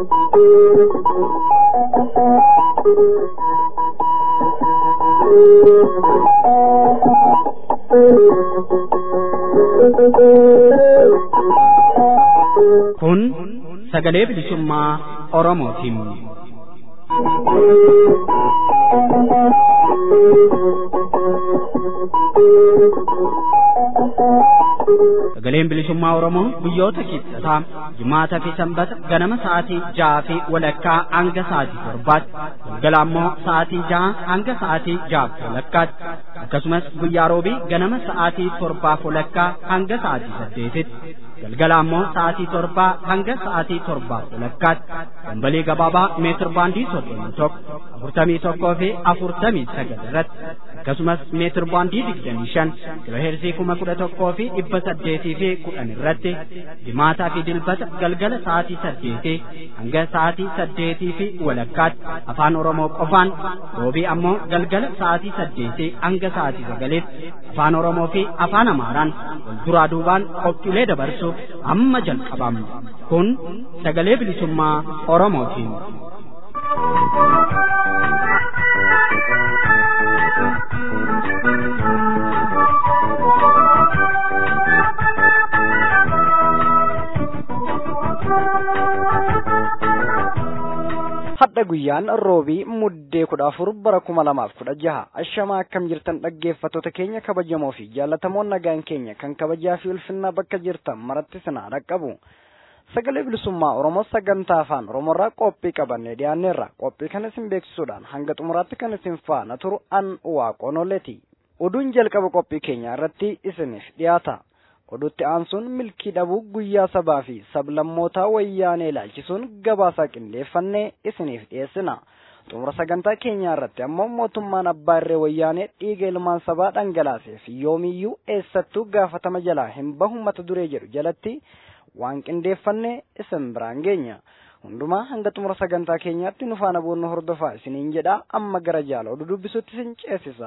Kun sagalee bilisummaa Oromootiin. Sagaleen bilisummaa Oromoo guyyoota kibxataa jimaataa fi sanbata ganama sa'aatii ja'a fi walakkaa hanga sa'aatii torbaatti galgala ammoo sa'aatii ja'a hanga sa'aatii ja'a fi walakkaatti akkasumas guyyaa roobii ganama sa'aatii torbaaf walakkaa hanga sa'aatii saddeetitti galgala ammoo sa'aatii torbaa hanga sa'aatii torbaaf walakkaatti dambalii gabaabaa meetir baandii soddomii tokko afurtamii tokkoo fi afurtamii sagal irratti akkasumas meetir baandii digdamii shan kiloheersii kuma kudha tokkoo fi dhibba saddeetii fi kudhan irratti jimaataa fi dilbata galgala sa'aatii saddeetii hanga sa'aatii saddeetii fi walakkaatti afaan oromoo qofaan roobii ammoo galgala sa'aatii saddeetii hanga sa'aatii sagaliitti afaan oromoo fi afaan amaaraan wal duraa duubaan qophiilee dabarsuuf amma jalqabama kun sagalee bilisummaa oromootiin. hadha guyyaan roobii muddee kudha afur bara kuma lamaaf kudha jaha ashamaa akkam jirtan dhaggeeffattoota keenya kabajamoo fi jaallatamoon nagaan keenya kan kabajaa fi ulfinnaa bakka jirtan maratti sinaa dhaqqabu sagalee bilisummaa oromoo sagantaa afaan oromoorraa qophii qabannee dhiyaanneerra qophii kana isin beeksisuudhaan hanga xumuraatti kan isin faana turu an waaqonoleeti oduun jalqaba qophii keenya irratti isiniif dhiyaata oduutti aansuun milkii dhabuu guyyaa sabaa fi sablammootaa wayyaanee ilaalchisuun gabaasaa qindeeffannee isiniif dhiyeessina xumura sagantaa keenyaa irratti ammoo mootummaan abbaa irree wayyaanee dhiiga ilmaan sabaa dhangalaaseef yoomiyyuu eessattuu gaafatama jalaa hin bahu mata duree jedhu jalatti waan qindeeffannee isin biraan geenya hundumaa hanga xumura sagantaa keenyaatti nu faana boonnu hordofaa isiniin jedhaa amma gara jaala oduu dubbisutti isin ceesisa.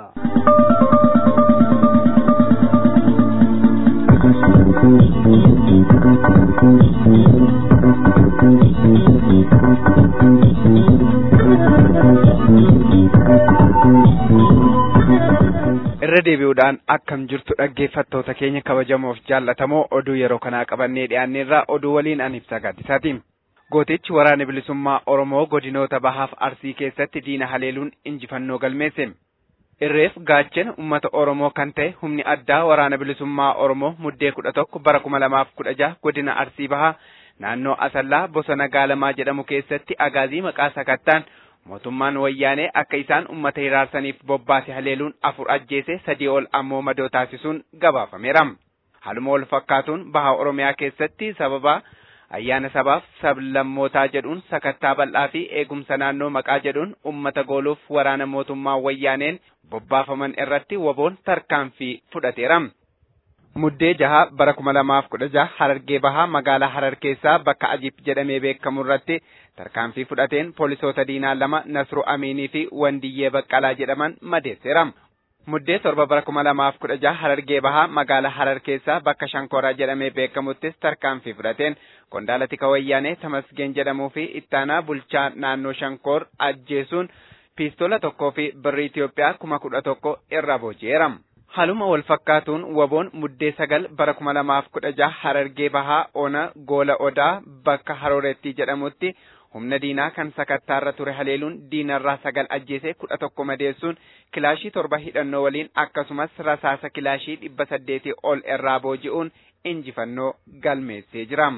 irra deebi'uudhaan akkam jirtu dhaggeeffattoota keenya kabajamoof jaallatamoo oduu yeroo kanaa qabannee dhiyaanneerraa oduu waliin an ibsaa gaaddisaati. Gootichi waraana bilisummaa Oromoo godinoota bahaaf arsii keessatti diina haleeluun injifannoo galmeesse. Irreef gaachana uummata Oromoo kan ta'e humni addaa waraana bilisummaa Oromoo muddee kudha tokko bara kuma lamaaf kudha jaha godina arsii bahaa naannoo Asallaa bosona Gaalamaa jedhamu keessatti agaazii maqaa sakattaan mootummaan wayyaanee akka isaan ummata hiraarsaniif bobbaase haleeluun afur ajjeese sadii ol ammoo madoo taasisuun gabaafameera. Haaluma wal fakkaatuun baha Oromiyaa keessatti sababa ayyaana sabaaf sablammootaa jedhuun sakattaa bal'aa fi eegumsa naannoo maqaa jedhuun ummata gooluuf waraana mootummaa wayyaaneen bobbaafaman irratti waboon tarkaanfii fudhateera. Muddee jaha bara kuma lamaaf kudha jaha Harargee bahaa magaalaa Harar keessaa bakka Ajib jedhamee beekamu irratti tarkaanfii fudhateen poolisoota diinaa lama Nasru Amiinii fi Wandiyyee Baqqalaa jedhaman madeesseera. Muddee torba bara kuma lamaaf kudha jaha Harargee bahaa magaalaa Harar keessaa bakka Shankoraa jedhamee beekamuttis tarkaanfii fudhateen qondaala tika wayyaanee Tamasgeen jedhamuu fi ittaanaa bulchaa naannoo Shankoor ajjeesuun piistola tokkoo fi birrii Itoophiyaa kuma kudha tokko irra booji'eera. Haaluma wal fakkaatuun waboon muddee sagal bara kuma lamaaf kudha jaha Harargee bahaa ona goola odaa bakka Harooretti jedhamutti humna diinaa kan sakattaarra ture haleeluun diinarraa sagal ajjeesee kudha tokko madeessuun kilaashii torba hidhannoo waliin akkasumas rasaasa kilaashii dhibba saddeetii ol irraa booji'uun injifannoo galmeessee jira.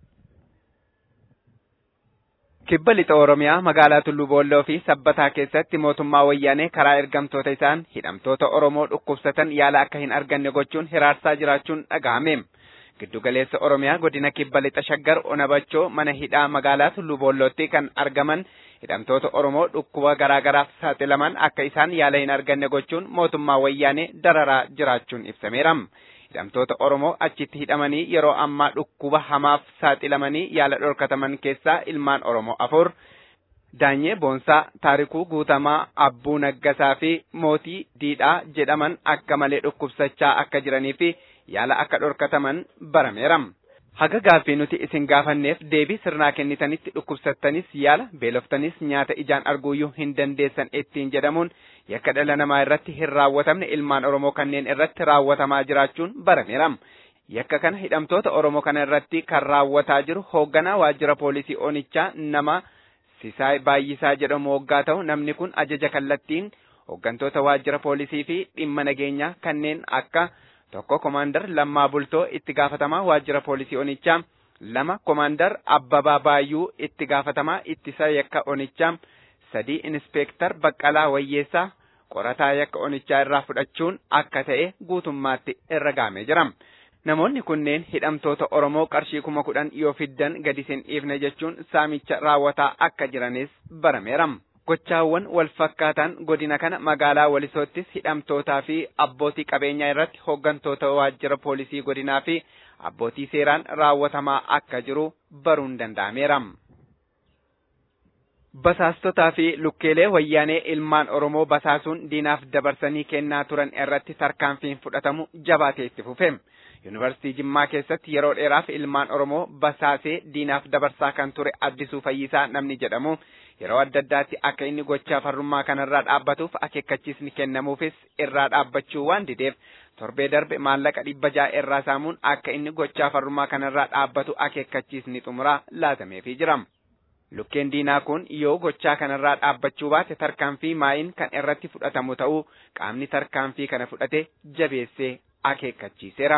Kibba lixa Oromiyaa magaalaa Tulluu Boolloo fi Sabbataa keessatti mootummaa wayyaanee karaa ergamtoota isaan hidhamtoota Oromoo dhukkubsatan yaala akka hin arganne gochuun hiraarsaa jiraachuun dhaga'ame. Giddugaleessa Oromiyaa godina kibba lixa shaggar onabachoo mana hidhaa magaalaa Tulluu Boollootti kan argaman hidhamtoota Oromoo dhukkuba garaa garaaf saaxilaman akka isaan yaala hin arganne gochuun mootummaa wayyaanee dararaa jiraachuun ibsameera. Hidhamtoota Oromoo achitti hidhamanii yeroo ammaa dhukkuba hamaaf saaxilamanii yaala dhorkataman keessaa ilmaan Oromoo afur Daanyee Boonsaa, Taarikuu Guutamaa, Abbuu Naggasaa fi Mootii Diidhaa jedhaman akka malee dhukkubsachaa akka jiranii fi yaala akka dhorkataman barameera. haga gaaffii nuti isin gaafanneef deebii sirnaa kennitanitti dhukkubsattanis yaala beeloftanis nyaata ijaan arguuyyuu hin dandeessan ittiin jedhamuun yakka dhala namaa irratti hin raawwatamne ilmaan oromoo kanneen irratti raawwatamaa jiraachuun barameera yakka kana hidhamtoota oromoo kana irratti kan raawwataa jiru hoogganaa waajjira poolisii onichaa nama sisaay baay'isaa jedhamu waggaa ta'u namni kun ajaja kallattiin hooggantoota waajjira poolisii fi dhimma nageenyaa kanneen akka tokko komaandar lammaa bultoo itti gaafatamaa waajjira poolisii onichaa lama komaandar abbabaa baayyuu itti gaafatamaa ittisa yakka onichaa sadii inspeektar baqqalaa wayyeessaa qorataa yakka onichaa irraa fudhachuun akka ta'e guutummaatti irra gaamee jira. Namoonni kunneen hidhamtoota Oromoo qarshii kuma kudhan yoo fiddan gadi sin dhiifne jechuun saamicha raawwataa akka jiranis barameera. Gochaawwan wal fakkaataan godina kana magaalaa Walisoottis hidhamtootaa fi abbootii qabeenyaa irratti hooggantoota waajjira poolisii godinaa fi abbootii seeraan raawwatamaa akka jiru baruun danda'ameera. Basaastotaa fi lukkeelee wayyaanee ilmaan Oromoo basaasuun diinaaf dabarsanii kennaa turan irratti tarkaanfiin fudhatamu jabaatee itti fufe. Yuunivarsiitii Jimmaa keessatti yeroo dheeraaf ilmaan Oromoo basaasee diinaaf dabarsaa kan ture Addisuu Fayyisaa namni jedhamu yeroo adda addaatti akka inni gochaa farrummaa kanarraa dhaabbatuuf akeekkachiisni kennamuufis irraa dhaabbachuu waan dideef torbee darbe maallaqa dhibba ja'a irraa saamuun akka inni gochaa farrummaa kanarraa dhaabbatu akeekkachiisni xumuraa laatameefii jira. Lukkeen diinaa kun yoo gochaa kanarraa dhaabbachuu baate tarkaanfii maayin kan irratti fudhatamu ta'uu qaamni tarkaanfii kana fudhate jabeessee akeekkachiiseera.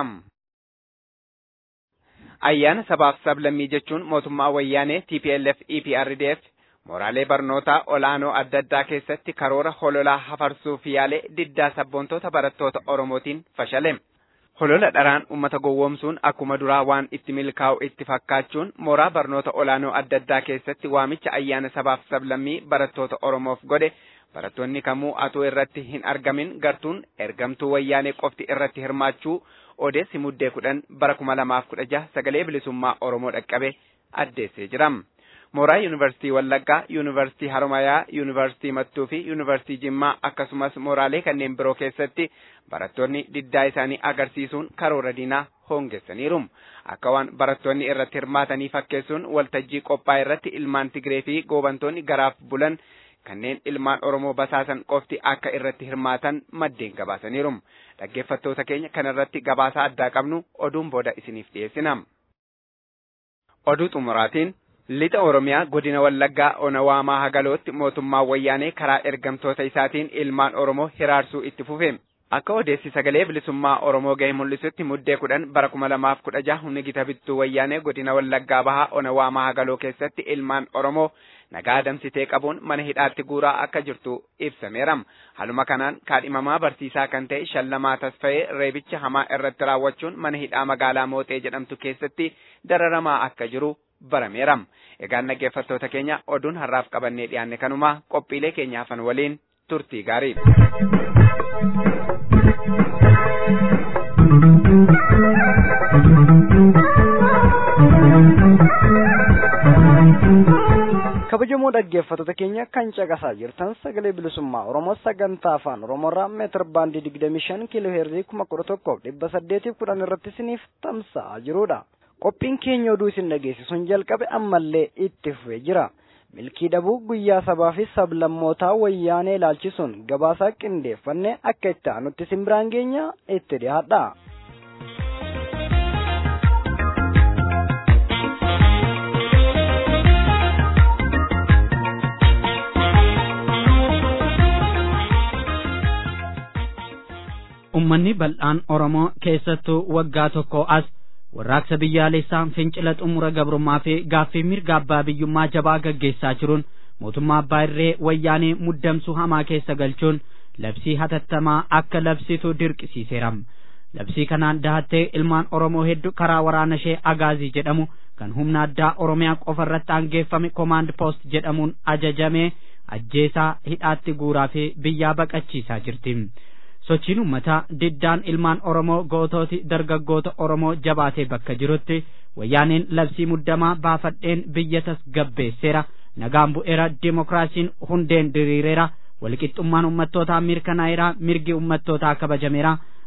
Ayyaana sabaaf sablammii jechuun mootummaa wayyaanee TPLF EPRDF mooraalee barnootaa olaanoo adda addaa keessatti karoora hololaa hafarsuuf yaalee diddaa sabboontoota barattoota Oromootiin fashale. Holola dharaan uummata gowwoomsuun akkuma duraa waan itti milkaa'u itti fakkaachuun mooraa barnoota olaanoo adda addaa keessatti waamicha ayyaana sabaaf sablammii barattoota Oromoof godhe barattoonni kamuu atuu irratti hin argamin gartuun ergamtuu wayyaanee qofti irratti hirmaachuu odeessi muddee kudhan bara kuma lamaaf kudha jaha sagalee bilisummaa Oromoo dhaqqabe addeessee jira. Mooraa Yuunivarsiitii Wallaggaa, Yuunivarsiitii Haromayaa, Yuunivarsiitii Mattuu fi Yuunivarsiitii Jimmaa akkasumas mooraalee kanneen biroo keessatti barattoonni diddaa isaanii agarsiisuun karoora diinaa hoongessaniiru. Akka waan barattoonni irratti hirmaatanii fakkeessuun waltajjii qophaa irratti ilmaan Tigree fi goobantoonni garaaf bulan kanneen ilmaan Oromoo basaasan qofti akka irratti hirmaatan maddeen gabaasaniiru. Dhaggeeffattoota keenya kanarratti gabaasaa addaa qabnu oduun booda isiniif dhiyeessina. Oduu xumuraatiin Lixa Oromiyaa godina Wallaggaa Onawaamaa Hagalootti mootummaan wayyaanee karaa ergamtoota isaatiin ilmaan Oromoo hiraarsuu itti fufe. Akka odeessi sagalee bilisummaa Oromoo ga'e mul'isutti muddee kudhan bara kuma lamaaf kudha jaha humni gita bittuu wayyaanee godina Wallaggaa bahaa Onawaamaa Hagaloo keessatti ilmaan Oromoo nagaa adamsitee qabuun mana hidhaatti guuraa akka jirtu ibsameera. Haluma kanaan kaadhimamaa barsiisaa kan ta'e shallamaa tasfa'ee reebicha hamaa irratti raawwachuun mana hidhaa magaalaa Mooxee jedhamtu keessatti dararamaa akka jiru barameera. Egaan dhaggeeffattoota keenya oduun har'aaf qabannee dhiyaanne kanuma qophiilee keenya hafan waliin turtii gaarii. kabajamoo dhaggeeffattoota keenya kan caqasaa jirtan sagalee bilisummaa oromoo sagantaa afaan oromoorraa meetir baandii digdamii shan kiiloo heerzii kuma kudha tokkoof dhibba saddeetiif kudhan irratti isiniif tamsa'aa jirudha. qophiin keenya oduu isin dhageessisuun jalqabe ammallee itti fufee jira. milkii dhabuu guyyaa sabaa fi sablammootaa wayyaanee ilaalchisuun gabaasaa qindeeffanne akka itti aanutti isin biraan geenya itti dhiyaadha. Uummanni bal'aan Oromoo keessattuu waggaa tokko as warraaqsa biyyaalessaa fincila xumura gabrummaa fi gaaffii mirga abbaa biyyummaa jabaa gaggeessaa jiruun mootummaa abbaa irree wayyaanee muddamsuu hamaa keessa galchuun labsii hatattamaa akka labsitu dirqisiiseera. Labsii kanaan dahattee ilmaan Oromoo hedduu karaa waraana ishee Agaazii jedhamu kan humna addaa Oromiyaa qofa irratti aangeeffame Command Post jedhamuun ajajamee ajjeesaa hidhaatti guuraa fi biyyaa baqachiisaa jirti. sochiin uummataa diddaan ilmaan Oromoo gootooti dargaggoota Oromoo jabaatee bakka jirutti wayyaaneen labsii muddamaa baafadheen biyya tasgabbeesseera nagaan bu'eera dimokiraasiin hundeen diriireera walqixxummaan ummattootaa mirkanaa'eera mirgi ummattootaa kabajameera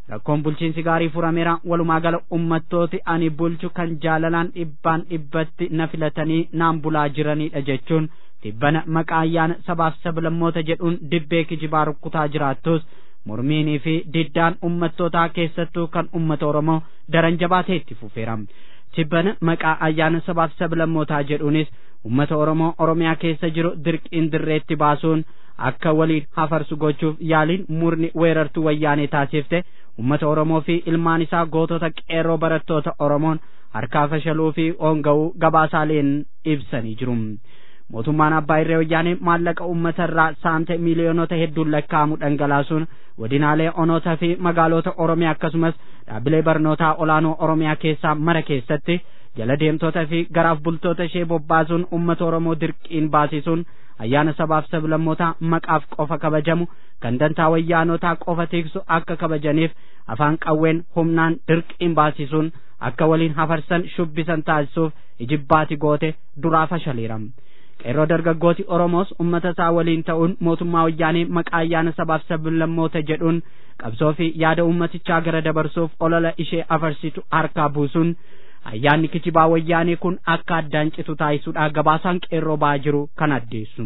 rakkoon bulchiinsi gaarii furameera walumaa gala ummattooti ani bulchu kan jaalalaan dhibbaan dhibbatti na filatanii naan bulaa jiranidha jechuun tibbana maqaa ayyaana sabaaf sablammoota jedhuun dibbee kijibaa rukkutaa jiraattus mormiinii fi diddaan ummattootaa keessattuu kan ummata oromoo daran jabaatee itti fufeera tibbana maqaa ayyaana sabaaf sablammootaa jedhuunis ummata oromoo oromiyaa keessa jiru dirqiin dirreetti baasuun akka waliin hafarsu gochuuf yaaliin murni weerartuu wayyaanee taasifte ummata oromoo fi ilmaan isaa gootota qeerroo barattoota oromoon harkaa fashaluu fi hoonga'uu gabaasaaleen ibsanii jiru. mootummaan abbaa irree wayyaanee maallaqa ummata irraa saamte miiliyoonota hedduun lakkaa'amu dhangalaasuun godinaalee onoota fi magaalota oromiyaa akkasumas dhaabbilee barnootaa olaanoo oromiyaa keessaa mara keessatti jala deemtoota fi garaaf bultoota ishee bobbaasuun ummata oromoo dirqiin baasisuun ayyaana sabaaf sablammootaa maqaaf qofa kabajamu kan dantaa wayyaanotaa qofa tiksu akka kabajaniif afaan qawween humnaan dirqiin baasisuun akka waliin hafarsan shubbisan taasisuuf ijibbaati goote duraa fashaleera. qeerroo dargaggooti oromoos ummata isaa waliin ta'uun mootummaa wayyaanee maqaa ayyaana sabaaf sablammoota jedhuun qabsoo fi yaada ummatichaa gara dabarsuuf olola ishee afarsitu harkaa buusuun ayyaanni kijibaa wayyaanee kun akka addaan citu taasisuudha gabaasaan qeerroo ba'aa jiru kan addeessu.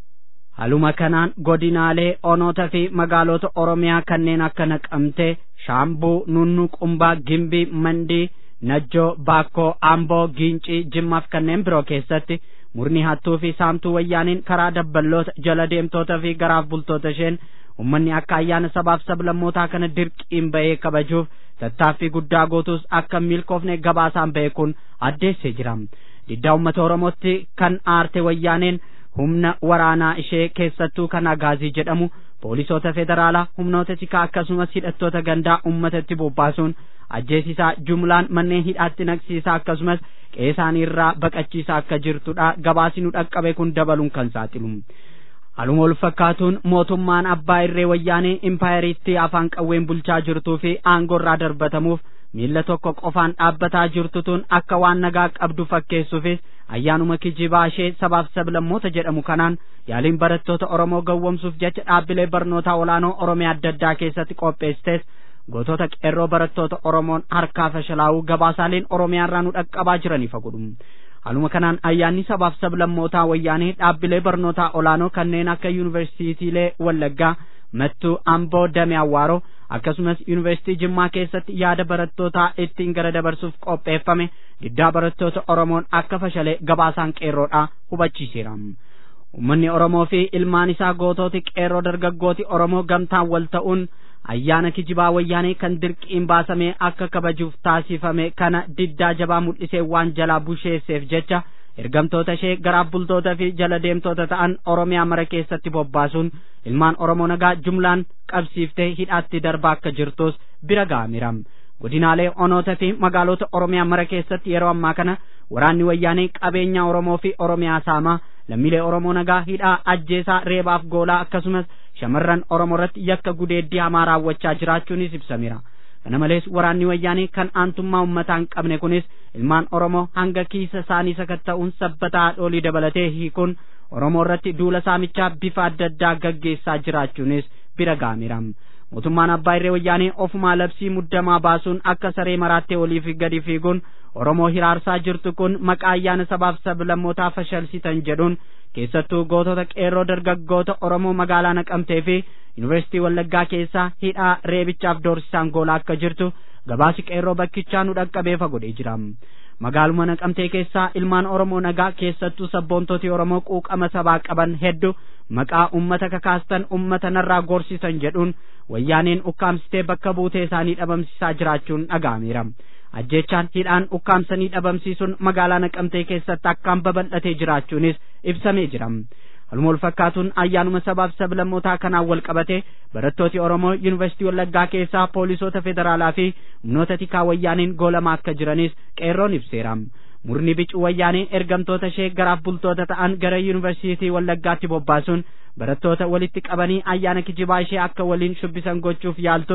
Haluma kanaan godinaalee onoota fi magaalota oromiyaa kanneen akka naqamtee shaambuu nunnu qumbaa gimbii mandii najjoo baakkoo amboo giincii jimmaaf kanneen biroo keessatti murni hattuu fi saamtuu wayyaaniin karaa dabballoota jala deemtoota fi garaaf bultoota isheen ummanni akka ayyaana sabaaf sablammootaa kana dirqiin bahee kabajuuf tattaaffii guddaa gootus akka milkoofne gabaasaan bahee kun addeessee jira diddaa ummata oromootti kan aarte wayyaaneen humna waraanaa ishee keessattuu kan agaazii jedhamu poolisoota federaalaa humnoota tikaa akkasumas hidhattoota gandaa ummatatti bobbaasuun ajjeesisaa jumlaan manneen hidhaatti naqsiisaa akkasumas qeesaanii irraa baqachiisaa akka jirtudha gabaasi nu dhaqqabe kun dabaluun kan saaxilu haluma wal fakkaatuun mootummaan abbaa irree wayyaanee impaayeriitti afaan qawween bulchaa jirtuu fi aangoo irraa darbatamuuf miilla tokko qofaan dhaabbataa jirtutuun akka waan nagaa qabdu fakkeessuufis ayyaanuma kijibaa ishee sabaaf sablammoota jedhamu kanaan yaaliin barattoota oromoo gawwomsuuf jecha dhaabbilee barnootaa olaanoo oromiyaa adda addaa keessatti qopheessites gootota qeerroo barattoota oromoon harkaa fashalaa'uu gabaasaaleen oromiyaa irraa nu dhaqqabaa jiraniif godhu haluma kanaan ayyaanni sabaaf sablammootaa wayyaanee dhaabbilee barnootaa olaanoo kanneen akka yuunivarsiitiilee wallaggaa mattuu amboo damee awwaaroo akkasumas yuunivarsiitii jimmaa keessatti yaada barattootaa ittiin gara dabarsuuf qopheeffame diddaa barattoota oromoon akka fashalee gabaasaan qeerroodha hubachiiseera ummanni oromoo fi ilmaan isaa gootooti qeerroo dargaggooti oromoo gamtaan wal ta'uun ayyaana kijibaa wayyaanee kan dirqiin baasamee akka kabajuuf taasifame kana diddaa jabaa mul'isee waan jalaa busheesseef jecha ergamtoota ishee garaaf bultoota fi jala deemtoota ta'an oromiyaa mara keessatti bobbaasuun ilmaan oromoo nagaa jumlaan qabsiiftee hidhaatti darbaa akka jirtus bira ga'ameera godinaalee onoota fi magaalota oromiyaa mara keessatti yeroo ammaa kana waraanni wayyaanee qabeenya oromoo fi oromiyaa saamaa lammiilee oromoo nagaa hidhaa ajjeesaa reebaaf goolaa akkasumas shamarran oromoo irratti yakka gudeeddii hamaa raawwachaa jiraachuunis ibsameera kana malees waraanni wayyaanee kan aantummaa ummataa hin qabne kunis ilmaan oromoo hanga kiisa isaanii sakatta'uun sabbataa haadholii dabalatee hiikuun oromoo irratti duula saamichaa bifa adda addaa gaggeessaa jiraachuunis bira ga'ameera mootummaan abbaa irree wayyaanee ofumaa labsii muddamaa baasuun akka saree maraattee oliif gadi fiiguun oromoo hiraarsaa jirtu kun maqaa ayyaana sabaaf sablammootaa fashalsitan jedhuun keessattuu gootota qeerroo dargaggoota oromoo magaalaa naqamtee fi yuunivarsiitii wallaggaa keessaa hidhaa reebichaaf doorsisaan goolaa akka jirtu gabaasi qeerroo bakkichaa nu dhaqqabeefa godhee jira magaaluma naqamtee keessaa ilmaan oromoo nagaa keessattuu sabboontotii oromoo quuqama sabaa qaban hedduu maqaa ummata kakaastan ummata narraa gorsisan jedhuun wayyaaneen ukkaamsitee bakka buutee isaanii dhabamsiisaa jiraachuun dhaga'ameera ajjechaan hidhaan ukkaamsanii dhabamsiisuun magaalaa naqamtee keessatti akkaan babal'atee jiraachuunis ibsamee jira haluma wal fakkaatuun ayyaanuma sabaaf sablammootaa kanaan wal qabate barattooti oromoo yuunivarsiitii wallaggaa keessaa poolisoota federaalaa fi humnoota tikaa wayyaaniin goolamaa akka jiranis qeerroon ibseera murni bicuu wayyaanee ergamtoota ishee garaaf bultoota ta'an gara yuunivarsiitii wallaggaatti bobbaasuun barattoota walitti qabanii ayyaana kijibaa ishee akka waliin shubbisan gochuuf yaaltus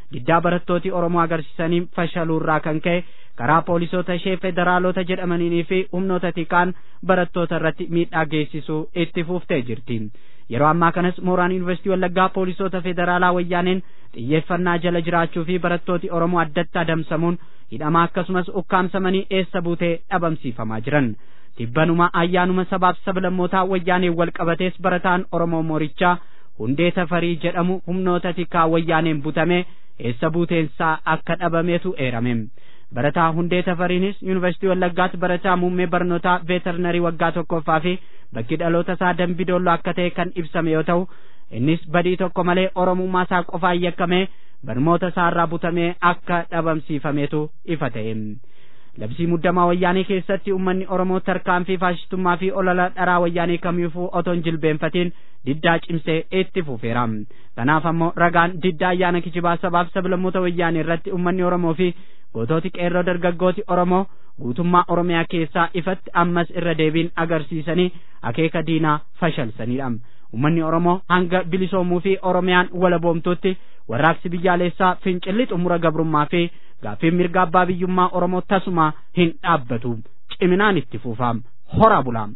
diddaa barattooti oromoo agarsiisanii fashaluurraa kan ka'e karaa poolisoota ishee federaalota jedhamanii fi humnoota tikaan barattoota irratti miidhaa geessisuu itti fuuftee jirti yeroo ammaa kanas mooraan yuunivarsiitii wallaggaa poolisoota federaalaa wayyaaneen xiyyeeffannaa jala jiraachuu fi barattooti oromoo addatti adamsamuun hidhamaa akkasumas ukkaamsamanii eessa buutee dhabamsiifamaa jiran tibbanuma ayyaanuma sabaaf sablammootaa wayyaaneen wal qabatees barataan oromoo moorichaa hundee tafarii jedhamu humnoota tikaa wayyaaneen butame eessa buuteensaa akka dhabameetu eerame barataa hundee tafariinis yuunivarsiitii wallaggaatti barataa muummee barnootaa veeterinarii waggaa tokkoffaa fi bakki dhaloota isaa dambidoollo akka ta'e kan ibsame yoo ta'u innis badii tokko malee oromummaa isaa qofaan yakkamee barnoota isaarraa butamee akka dhabamsiifameetu ifa ta'e labsii muddamaa wayyaanee keessatti ummanni oromoo tarkaanfii faashistummaa fi olola dharaa wayyaanee kamiifuu otoo hin jilbeenfatiin diddaa cimsee itti fufeera kanaaf ammoo ragaan diddaa ayyaana kijibaa sabaaf sablammoota wayyaanee irratti ummanni oromoo fi gootooti qeerroo dargaggooti oromoo guutummaa oromiyaa keessaa ifatti ammas irra deebiin agarsiisanii akeeka diinaa fashalsanidha ummanni oromoo hanga bilisoomuu fi oromiyaan walaboomtutti warraaqsi biyyaalessaa fincilli xumura gabrummaa fi gaaffiin mirga abbaa biyyummaa oromoo tasuma hin dhaabbatu ciminaan itti fufaam hora bulaam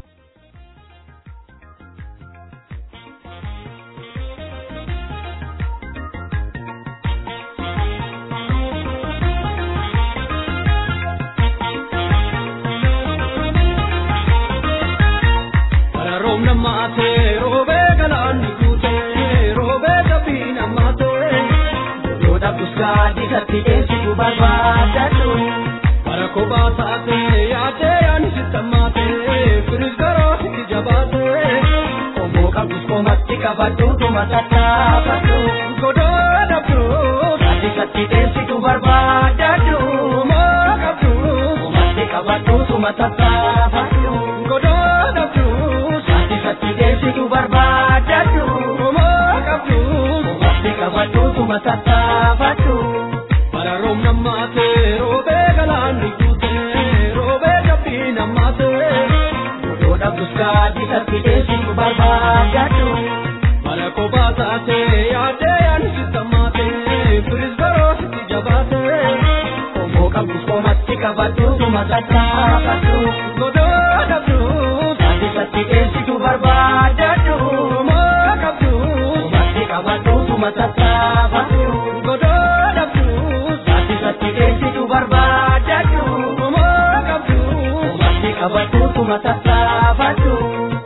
roobna maatee roobee galaanni guutee roobee gabbiina maatee yoota buskaa dikatti deemsitu barbaadadhu bara kophaa taatee yaadee yaani sittamaatee firis garoo sitti jabaatee qomoo qabdus komatti qabadhu tuma tattaafadhu godoo dhabdu dikatti deemsitu barbaadadhu moo qabdu komatti qabadhu tuma tattaafadhu godoo dhabdu Sati deemsitu barbaadadhu Homaa qabdu Qubatti qabadhu kuma tattaafadhu Bara roobna maatee roobee galaanni guutee roobee jabbii nammaatee Godoo dhabdus kaadhi satti deemsitu barbaadadhu Bara kophaa taatee yaadee yaani sittamaatee firis garoo sitti jabaatee Qomoo qabdus qomatti qabadhu kuma tattaafadhu Godoo dhabdus Sati deemsitu barbaadadhu moo qabdu Qubatti qabadhu tuma tattaafadhu godoo dhabdu Sati satti deemsitu barbaadadhu moo qabdu Qubatti qabadhu tuma tattaafadhu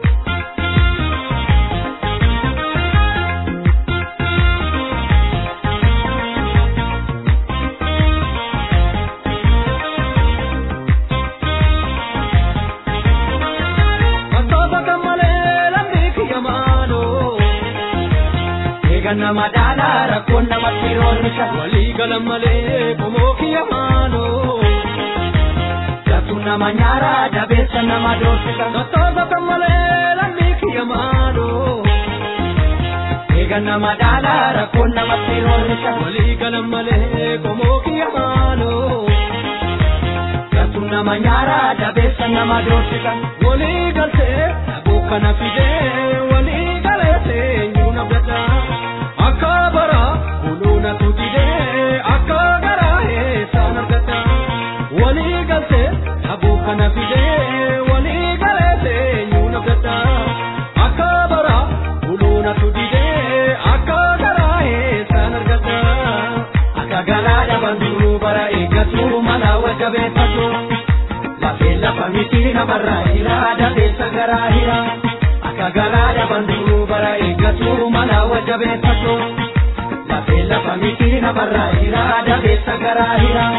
nama daala rakkoon namatti oolcha walii galan malee qomoo kiyya maaloo Jabtuu nama nyaara dabeessa nama doorsisa Sottoosa malee lammii kiyya maaloo Eega nama daala rakkoon namatti oolcha walii galan malee qomoo kiyya maaloo Jabtuu nama nyaara dabeessa nama doorsisa walii galtee dhabuu kana fidee walii galee seenyuu na gadaa. akka bara buluuna tutidee akka garaa eessaan argata walii galtee dhabuu kana fidee walii galee seenyuu nafgata akka bara buluuna tutidee akka garaa eessaan argata akka garaa dhaban duruu bara eeggatu mala wajja beeffatu lafee lafa miti namarraa hira dabeessa garaa hira. akka garaa dhaban duruu bara eeggatu mala wajja beeffatu lafee lafa miti namarraa hira dabeessa garaa hira.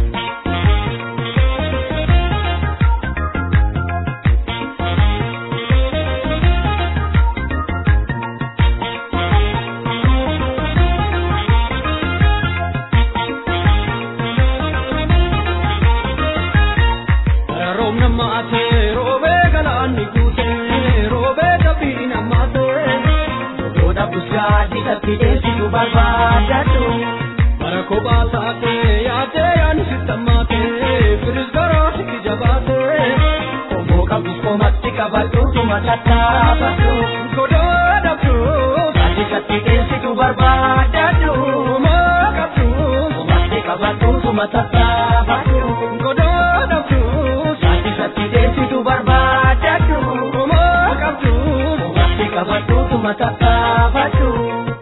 Roobna maatee roobee galaanni guutee roobee jabbii nammaatee godha busgaa dikatti deemsitu barbaadadhu bara kophaa taatee yaadee yaani sittamaatee firis garoo sitti jabaatee qomoo qabdus qomatti qabadhu tuma tattaafadhu godoo dhabdu dikatti deemsitu barbaadadhu moo qabdu qabadhuutu matattaafadhu godoodhamtu saatisatti deessitu barbaadadhu homaa qabdu hubatti qabadhuutu matattaafadhu.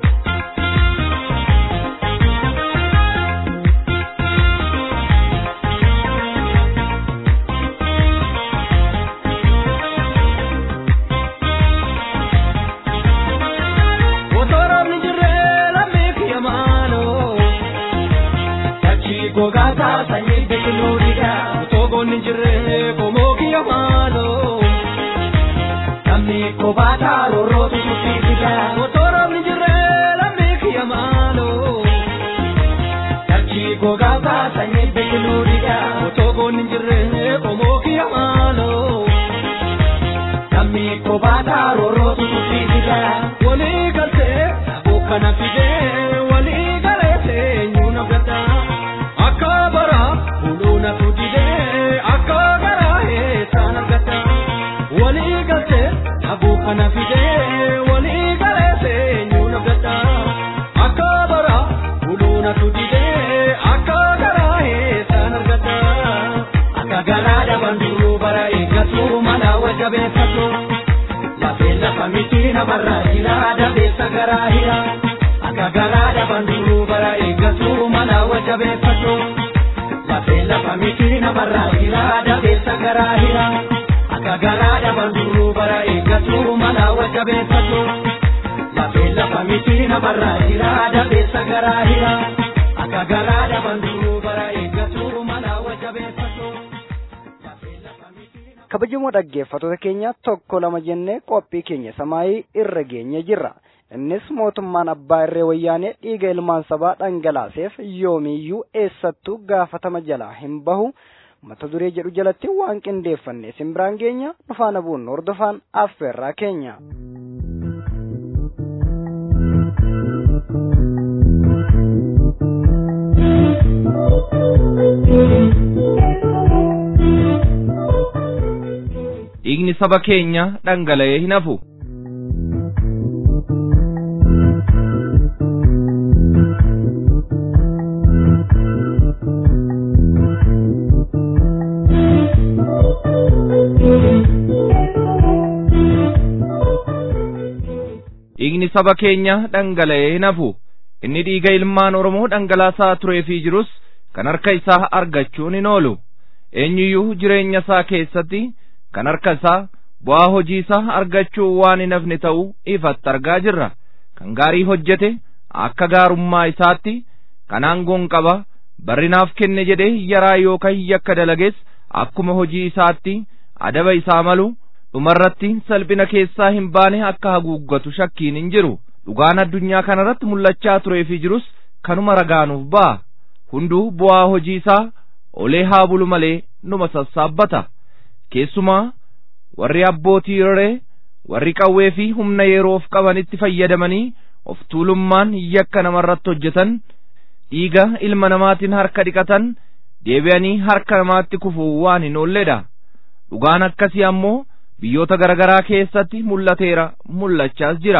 Otoroonni jirree lammii kiyya maaloo Tachii gogaa taasanii biqiloodha. Otoogoonni jirree qomoo kiyya maaloo Namni kophaa taarorootu tuffifida. Otoroonni jirree lammii kiyya maaloo Tachii gogaa taasanii biqiloodha. Otoogoonni jirree qomoo kiyya maaloo Namni kophaa taarorootu tuffifida. Walii galtee dhabuu kana fidee walii galee eenyuun abdata. Akka bara buluuna tudidee akka garaa eessaan argata. Walii galtee dhabuu kana fidee walii galee eenyuun abdata. Akka bara buluuna tudidee akka garaa eessaan argata. Akka garaa dhaban duruu bara eeggatu mana wajjabeeffatu. Lafeen lafa miti namarraa jira dabeessa garaa hira. Akka garaa dhaban duruu bara eeggatu mana wajjabeeffatu. Lafeen lafa miti namarraa jira dabeessa garaa hira. Akka garaa dhaban duruu bara eeggatu mana wajjabeeffatu. Lafeen lafa miti namarraa jira dabeessa garaa hira. Akka garaa dhaban duruu bara eeggatu mana wajjabeeffatu. Lafeen lafa miti kabajamoo dhaggeeffattoota keenya tokko lama jennee qophii keenya samaayii irra geenye jirra innis mootummaan abbaa irree wayyaanee dhiiga ilmaan sabaa dhangalaaseef yoomiyyuu eessattuu gaafatama jalaa hin bahu mata duree jedhu jalatti waan qindeeffanne isin biraan geenya dhufaana buunnu hordofaan affeerraa keenya. dhiigni saba keenya dhangala'ee hin hafu. dhiigni saba keenya dhangala'ee hin hafu. inni dhiiga ilmaan Oromoo dhangalaasaa turee fi jirus kan harka isaa argachuun hin oolu. eenyuyyuu jireenya isaa keessatti kan harka isaa bu'aa hojii isaa argachuu waan hin hafne ta'uu ifatti argaa jirra kan gaarii hojjete akka gaarummaa isaatti kan aangoon qaba barrinaaf kenne jedhee yaraa yookaan yakka dalagees akkuma hojii isaatti adaba isaa malu dhumarratti salphina keessaa hin baane akka haguuggatu shakkiin hin jiru dhugaan addunyaa kanarratti mul'achaa turee fi jirus kanuma ragaanuuf ba'a hunduu bu'aa hojii isaa olee haa bulu malee numa sassaabbata keessumaa warri abbootii roree warri qawwee fi humna yeroof qabanitti fayyadamanii of tuulummaan yakka namarratti hojjetan dhiiga ilma namaatiin harka dhiqatan deebi'anii harka namaatti kufuu waan hin oolledha dhugaan akkasii ammoo biyyoota garaagaraa keessatti mul'ateera mul'achaas jira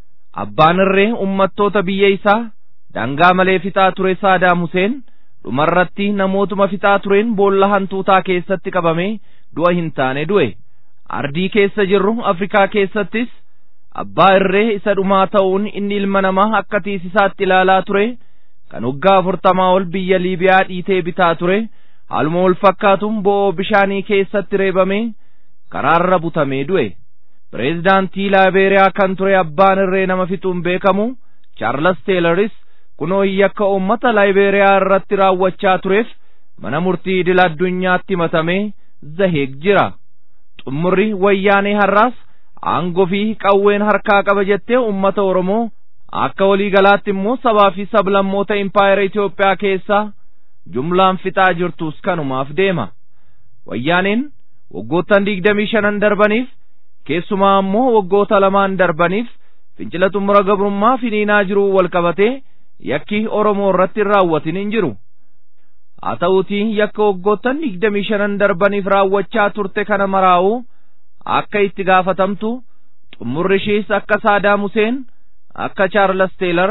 abbaan irree ummattoota biyya isaa dangaa malee fixaa ture saadaam huseen dhumarratti namootuma fixaa tureen boolla hantuutaa keessatti qabamee du'a hin taane du'e ardii keessa jirru afrikaa keessattis abbaa irree isa dhumaa ta'uun inni ilma namaa akka tiisisaatti ilaalaa ture kan waggaa afurtamaa ol biyya liibiyaa dhiitee bitaa ture haaluma wal fakkaatuun bo'oo bishaanii keessatti reebamee karaarra butamee du'e pireezidaantii laayibeeriyaa kan ture abbaan irree nama fixuun beekamu chaarlas teelaris kunoo yakka uummata laayibeeriyaa irratti raawwachaa tureef mana murtii idil addunyaatti himatamee zaheeg jira xummurri wayyaanee har'aas aangoo fi qawween harkaa qaba jettee ummata oromoo akka walii galaatti immoo sabaa fi sablammoota impaayera Itoophiyaa keessaa jumlaan fixaa jirtus kanumaaf deema wayyaaneen waggoottan digdamii shanan darbaniif keessumaa ammoo waggoota lamaan darbaniif fincila xumura gabrummaa finiinaa jiruu wal qabatee yakki oromoo irratti hin raawwatin hin jiru haa ta'uutii yakka waggoottan digdamii shanan darbaniif raawwachaa turte kana maraa'uu akka itti gaafatamtu xumurri ishees akka saadaam huseen akka chaarlas teelar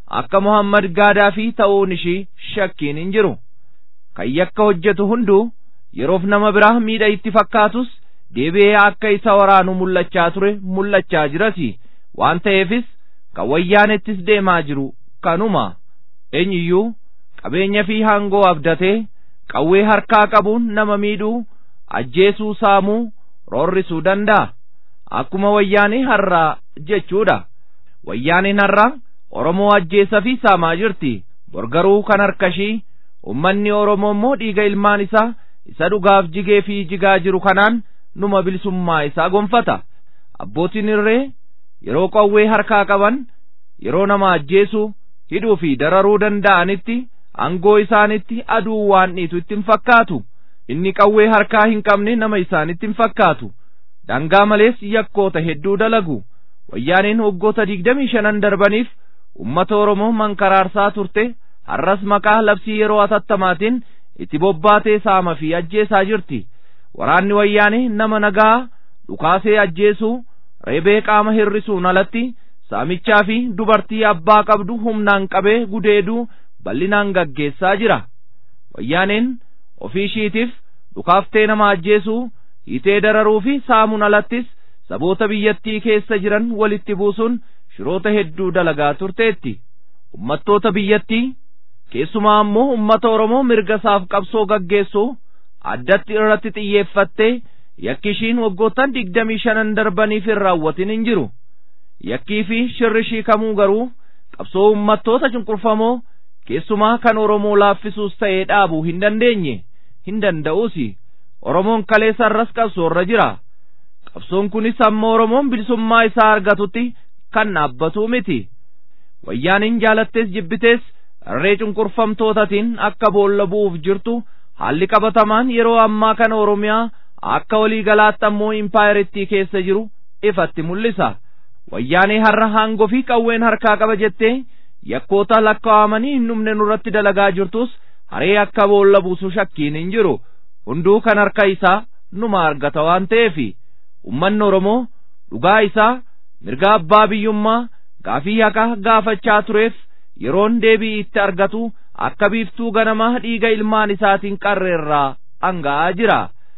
akka Muhammad Gaadaafii ta'uun ishii shakkiin hin jiru. Kan yakka hojjetu hunduu yeroof nama biraa miidha itti fakkaatus deebi'ee akka isa waraanu mul'achaa ture mul'achaa jirasi waan ta'eefis kan wayyaanettis deemaa jiru kanuma eenyuyyuu qabeenya fi hangoo abdatee qawwee harkaa qabuun nama miidhuu ajjeesuu saamuu roorrisuu danda'a akkuma wayyaanii har'aa jechuudha wayyaaniin har'aa oromoo ajjeesa fi saamaa jirti borgaruu kan harkashii ummanni oromoo immoo dhiiga ilmaan isaa isa dhugaaf jigee fi jigaa jiru kanaan numa bilisummaa isaa gonfata abbootiin irree yeroo qawwee harkaa qaban yeroo nama ajjeesuu hidhuu fi dararuu danda'anitti angoo isaanitti aduu waan dhiitu itti hin fakkaatu inni qawwee harkaa hin qabne nama isaanitti hin fakkaatu dangaa malees yakkoota hedduu dalagu wayyaaniin waggoota digdamii shanan darbaniif ummata oromoo mankaraarsaa turte har'as maqaa labsii yeroo atattamaatiin itti bobbaatee saama fi ajjeesaa jirti waraanni wayyaanii nama nagaa dhukaasee ajjeesuu reebee qaama hirrisuun alatti saamichaa fi dubartii abbaa qabdu humnaan qabee gudeeduu bal'inaan gaggeessaa jira wayyaaneen ofii ishiitiif dhukaaftee nama ajjeesuu hiitee dararuu fi saamuun alattis saboota biyyattii keessa jiran walitti buusuun shiroota hedduu dalagaa turteetti ummattoota biyyattii keessumaa ammoo ummata oromoo mirga isaaf qabsoo gaggeessuu addatti irratti xiyyeeffattee yakki ishiin waggoottan digdamii shanan darbaniif hin raawwatin hin jiru yakkii fi shirri ishii kamuu garuu qabsoo ummattoota cunqurfamoo keessumaa kan oromoo laaffisuus ta'ee dhaabuu hin dandeenye hin danda'uusi oromoon kaleessa irras qabsoorra jira qabsoon kunis amma oromoon bilisummaa isaa argatutti kan dhaabbatuu miti wayyaaniin jaalattees jibbitees irree cunqurfamtootatiin akka boolla bu'uuf jirtu haalli qabatamaan yeroo ammaa kana oromiyaa akka walii galaatti ammoo impaayiritti keessa jiru ifatti mul'isa wayyaanee har'a haangoo fi qawween harkaa qaba jettee yakkoota lakkaa'amanii hin dhumne nurratti dalagaa jirtus haree akka boolla buusu shakkiin hin jiru hunduu kan harka isaa numa argata waan ta'eefi ummanni oromoo dhugaa isaa mirga abbaa biyyummaa gaafii haqa gaafachaa tureef yeroon deebii itti argatu akka biiftuu ganamaa dhiiga ilmaan isaatiin qarreerraa hanga'aa jira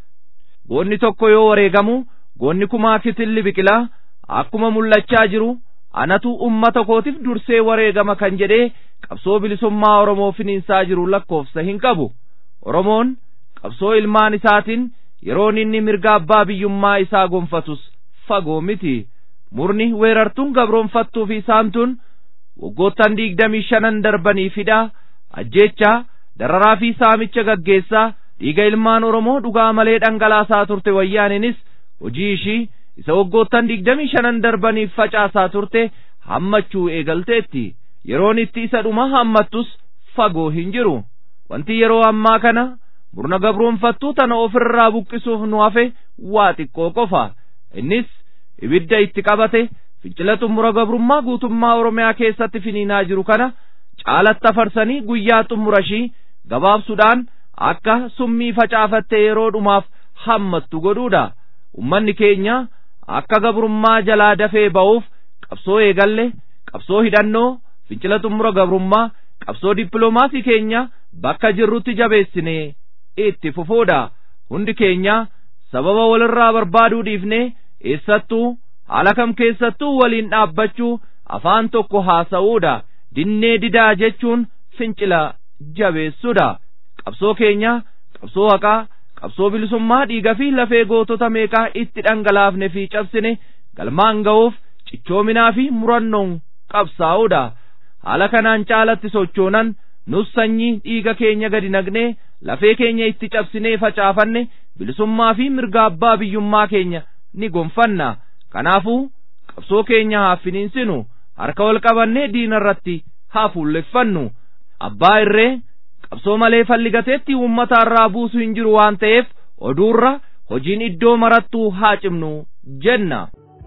goonni tokko yoo wareegamu goonni kumaa kitilli biqilaa akkuma mul'achaa jiru anatu ummata kootiif dursee wareegama kan jedhee qabsoo bilisummaa oromoo finiinsaa jiru lakkoofsa hin qabu oromoon qabsoo ilmaan isaatiin yeroon inni mirga abbaa biyyummaa isaa gonfatus fagoo miti murni weerartuun gabroonfattuu fi saamtuun waggoottan digdamii shanan darbanii fidhaa ajjeechaa dararaa fi saamicha gaggeessaa dhiiga ilmaan oromoo dhugaa malee dhangalaasaa turte wayyaaninis hojii ishii isa waggoottan digdamii shanan darbaniif facaasaa turte hammachuu eegalteetti yeroon itti isa dhuma hammattus fagoo hin jiru wanti yeroo ammaa kana murna gabroonfattuu tana ofirraa buqqisuuf nu hafe waa xiqqoo qofa innis ibidda itti qabate fincila xumura gabrummaa guutummaa oromiyaa keessatti finiinaa jiru kana caalatti afarsanii guyyaa xumurashii gabaabsuudhaan akka summii facaafatte yeroo dhumaaf hammattu godhuudha ummanni keenya akka gabrummaa jalaa dafee ba'uuf qabsoo eegalle qabsoo hidhannoo fincila xumura gabrummaa qabsoo dippiloomaasii keenya bakka jirrutti jabeessinee itti fufuudha hundi keenya sababa walirraa barbaaduu dhiifnee eessattuu haala kam keessattuu waliin dhaabbachuu afaan tokko haasa'uudha dinnee didaa jechuun fincila jabeessuudha qabsoo keenya qabsoo haqaa qabsoo bilisummaa dhiiga fi lafee gootota meeqaa itti dhangalaafne fi cabsine galmaan ga'uuf cichoominaa fi murannoon qabsaa'uudha haala kanaan caalatti sochoonan nus sanyii dhiiga keenya gadi naqnee lafee keenya itti cabsinee facaafanne bilisummaa fi mirga abbaa biyyummaa keenya ni gonfanna kanaafuu qabsoo keenya haa finiinsinu harka wal qabannee diina irratti haa fuulleffannu abbaa irree qabsoo malee falligateetti uummata irraa buusu hin jiru waan ta'eef oduurra hojiin iddoo marattuu haa cimnu jenna.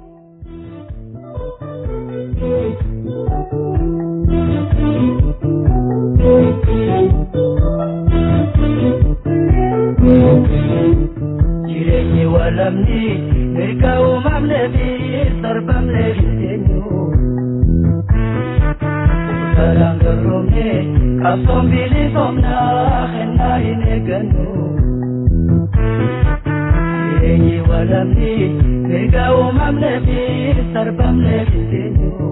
jireenyi walamni mirga uumamnee fi sarbamnee hin eenyu Godaadhaan garroomne qabsoon bilisomnaa kennaa hin eeggannu. Jireenyi walamni mirga uumamnee fi sarbamnee hin teenyu.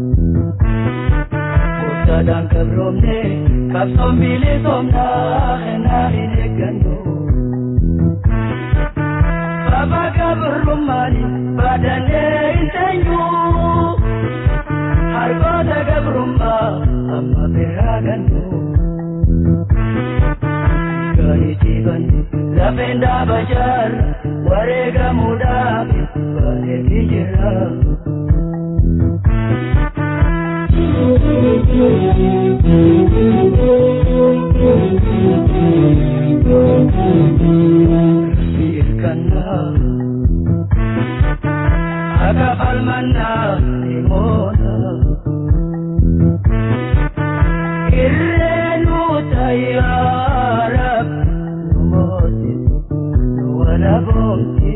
Godaadhaan garroomne qabsoon bilisomnaa kennaa hin eeggannu. Baba gabrummaani baadannee hin teenyu. Hargoota gabrummaa amma biraa gannu. Gaarii dhiiban lafeen dhaaba jaarra wareegamuudhaaf bareedee jira. Hirkannaa akka falmannaa ni moona. Irreenu tayyaara nu moosisu nu walaboomti.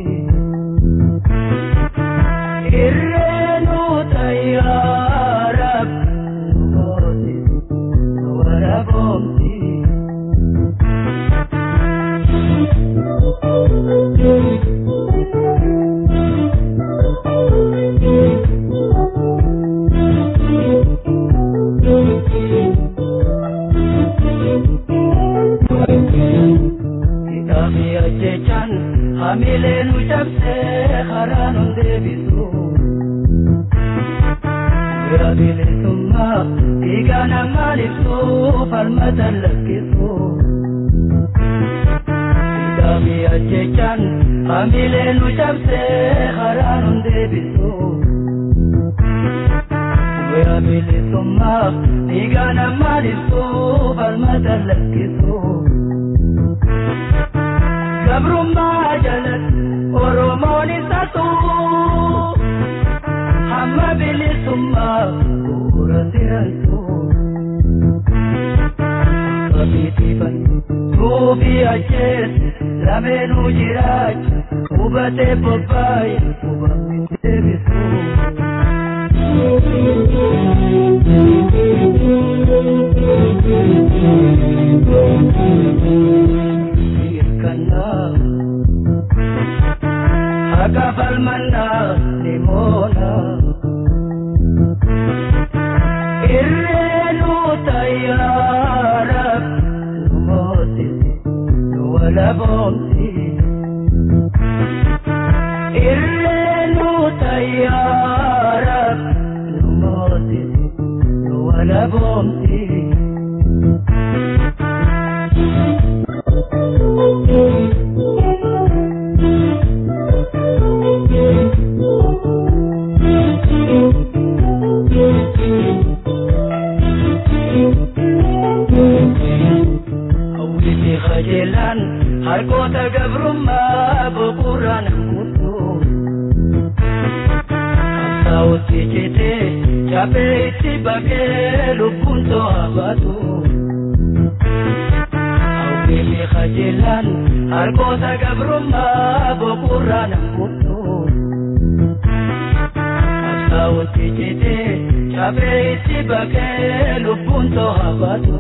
Irreenu tayyaara nu moosisu nu walaboomti. Kitaabi ajjechaan hamilee nu cabsee karaa nu deebisu. Guyyaa bilisummaa dhiigaa namaan ibsu falmata lakkisu. Kitaabi ajjechaan hamilee nu cabsee karaa nu deebisu. Guyyaa bilisummaa dhiigaa namaan ibsu falmata lakkisu. Gabrummaa jalatti Oromoon isa tuu hamma bilisummaa bu'uura sirantu. Qabiitiifan tuufi ajjees lameenuu jiraacha hubatee bobbaaye hubamni deebisu. Hirkannaa akka falmannaa ni moona. Irreenu tayyaara nu moosisi nu walaboomsi. Irreenu tayyaara nu moosisi nu walaboomsi. Hawwiti qajeelaan harkoota gabrummaa boqorraan hammuutu. Qabsaa'otti citee cabee itti baqee lubbuun to'aa baatu. Hawwiti qajeelaan harkoota gabrummaa boqorraan hammuutu. Qabsaa'otti citee cabee itti baqee lubbuun to'aa baatu.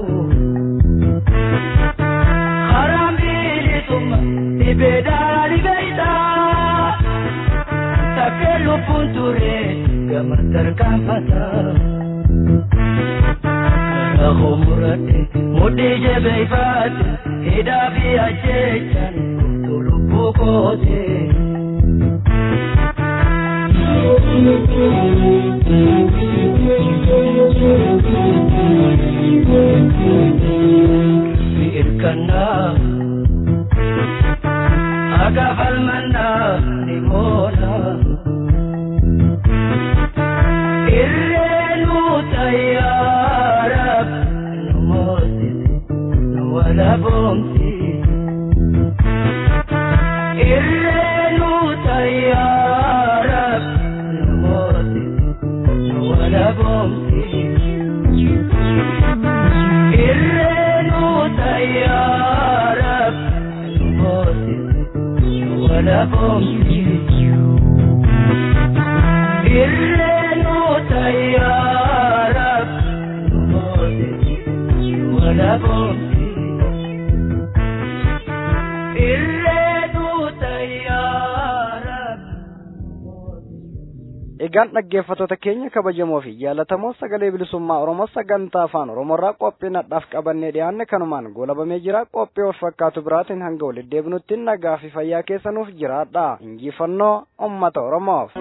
Karaan bilisummaa dhibeedhaan dhibeeytaa takkee lubbuun ture gama tarkaanfata. Karaa homuradhe mudhii jabeeyfaate hidhaa fi ajjechaan guutuu lubbuu koote. Hirkannaa akka falmannaa ni moona. Irreenu tayyaara nu moosisi nu walaboomsi. Irreenu tayyaara nu moosisi nu walaboomsi. Irreenu tayyaara nu moosisi nu walaboomsi. Irreenu tayyaara nu dhagoomsi irreetu tayyaara. Egaan dhaggeeffattoota keenya kabajamoo fi jaallatamoo sagalee bilisummaa Oromoo sagantaa afaan Oromoorraa qophii nadhaaf qabannee dhiyaanne kanumaan goolabamee jira qophii wal fakkaatu biraatiin hanga walitti deebinutti nagaa fi fayyaa keessanuuf jiraadha injifannoo uummata Oromoof.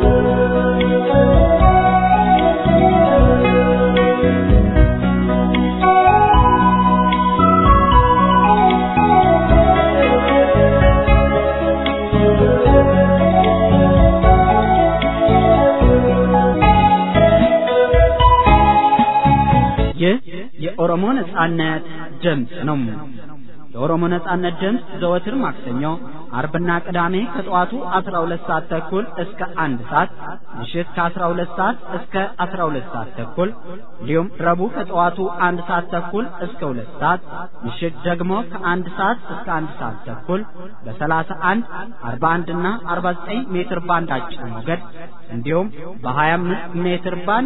ይህ የኦሮሞ ነጻነት ድምፅ ነው። የኦሮሞ ነጻነት ድምፅ ዘወትር ማክሰኞ፣ አርብና ቅዳሜ ከጠዋቱ 12 ሰዓት ተኩል እስከ አንድ ሰዓት ምሽት ከ12 ሰዓት እስከ 12 ሰዓት ተኩል እንዲሁም ረቡዕ ከጠዋቱ አንድ ሰዓት ተኩል እስከ ሁለት ሰዓት ምሽት ደግሞ ከአንድ ሰዓት እስከ አንድ ሰዓት ተኩል በ31 41 እና 49 ሜትር ባንድ አጭር ሞገድ እንዲሁም በ25 ሜትር ባንድ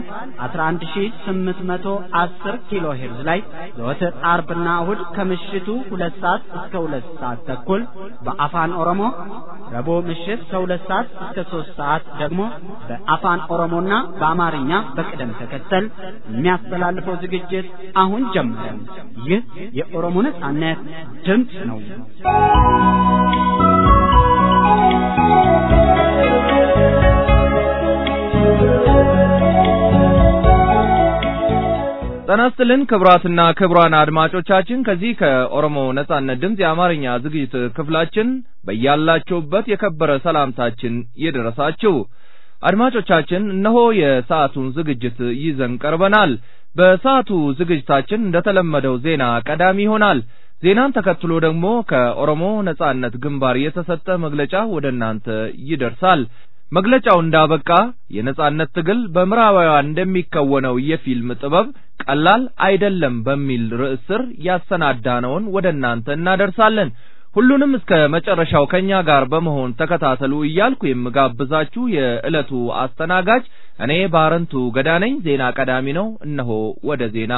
11810 ኪሎ ሄርዝ ላይ ዘወትር አርብና እሁድ ከምሽቱ ሁለት ሰዓት እስከ ሁለት ሰዓት ተኩል በአፋን ኦሮሞ ረቡዕ ምሽት ከሁለት ሰዓት እስከ ሶስት ሰዓት ደግሞ በአፋን ኦሮሞና በአማርኛ በቅደም ተከተል የሚያስተላልፈው ዝግጅት አሁን ጀመረ። ይህ የኦሮሞ ነጻነት ድምፅ ነው። ጤና ይስጥልን ክቡራትና ክቡራን አድማጮቻችን ከዚህ ከኦሮሞ ነጻነት ድምፅ የአማርኛ ዝግጅት ክፍላችን በያላችሁበት የከበረ ሰላምታችን ይድረሳችሁ። አድማጮቻችን እነሆ የሰዓቱን ዝግጅት ይዘን ቀርበናል። በሰዓቱ ዝግጅታችን እንደተለመደው ዜና ቀዳሚ ይሆናል። ዜናን ተከትሎ ደግሞ ከኦሮሞ ነጻነት ግንባር የተሰጠ መግለጫ ወደ እናንተ ይደርሳል። መግለጫው እንዳበቃ የነጻነት ትግል በምዕራባውያን እንደሚከወነው የፊልም ጥበብ ቀላል አይደለም በሚል ርዕስ ስር ያሰናዳነውን ወደ እናንተ እናደርሳለን። ሁሉንም እስከ መጨረሻው ከኛ ጋር በመሆን ተከታተሉ እያልኩ የምጋብዛችሁ የዕለቱ አስተናጋጅ እኔ ባረንቱ ገዳ ነኝ። ዜና ቀዳሚ ነው። እነሆ ወደ ዜና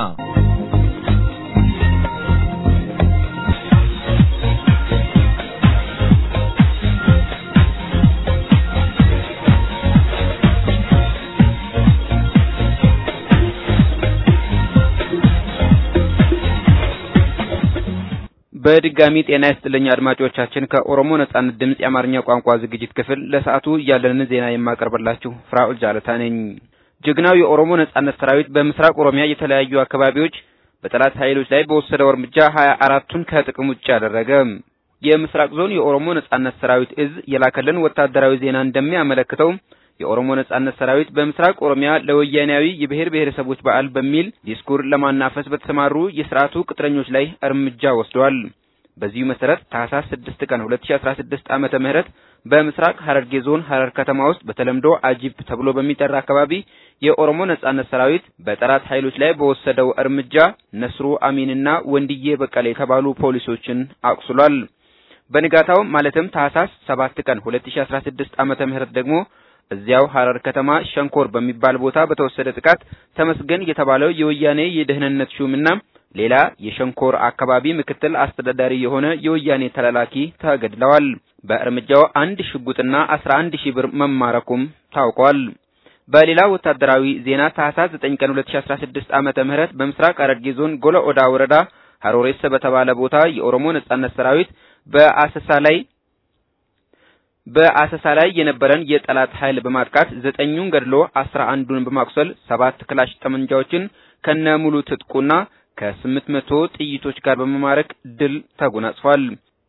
በድጋሚ ጤና ይስጥልኝ አድማጮቻችን። ከኦሮሞ ነጻነት ድምፅ የአማርኛ ቋንቋ ዝግጅት ክፍል ለሰዓቱ ያለንን ዜና የማቀርብላችሁ ፍራኦል ጃለታ ነኝ። ጀግናው የኦሮሞ ነጻነት ሰራዊት በምስራቅ ኦሮሚያ የተለያዩ አካባቢዎች በጠላት ኃይሎች ላይ በወሰደው እርምጃ ሀያ አራቱን ከጥቅም ውጭ አደረገ። የምስራቅ ዞን የኦሮሞ ነጻነት ሰራዊት እዝ የላከልን ወታደራዊ ዜና እንደሚያመለክተው የኦሮሞ ነጻነት ሰራዊት በምስራቅ ኦሮሚያ ለወያኔያዊ የብሔር ብሔረሰቦች በዓል በሚል ዲስኩር ለማናፈስ በተሰማሩ የስርዓቱ ቅጥረኞች ላይ እርምጃ ወስደዋል። በዚሁ መሰረት ታህሳስ 6 ቀን 2016 ዓመተ ምህረት በምስራቅ ሐረርጌ ዞን ሐረር ከተማ ውስጥ በተለምዶ አጂፕ ተብሎ በሚጠራ አካባቢ የኦሮሞ ነጻነት ሰራዊት በጠላት ኃይሎች ላይ በወሰደው እርምጃ ነስሩ አሚንና ወንድዬ በቀለ የተባሉ ፖሊሶችን አቁስሏል። በንጋታው ማለትም ታህሳስ 7 ቀን 2016 ዓመተ ምህረት ደግሞ እዚያው ሐረር ከተማ ሸንኮር በሚባል ቦታ በተወሰደ ጥቃት ተመስገን የተባለው የወያኔ የደህንነት ሹምና ሌላ የሸንኮር አካባቢ ምክትል አስተዳዳሪ የሆነ የወያኔ ተላላኪ ተገድለዋል። በእርምጃው አንድ ሽጉጥና 11 ሺህ ብር መማረኩም ታውቋል። በሌላ ወታደራዊ ዜና ታህሳስ 9 ቀን 2016 ዓመተ ምህረት በምስራቅ ሐረርጌ ዞን ጎለ ኦዳ ወረዳ ሀሮሬስ በተባለ ቦታ የኦሮሞ ነጻነት ሰራዊት በአሰሳ ላይ በአሰሳ ላይ የነበረን የጠላት ኃይል በማጥቃት ዘጠኙን ገድሎ አስራ አንዱን በማቁሰል ሰባት ክላሽ ጠመንጃዎችን ከነ ሙሉ ትጥቁና ከስምንት መቶ ጥይቶች ጋር በመማረክ ድል ተጎናጽፏል።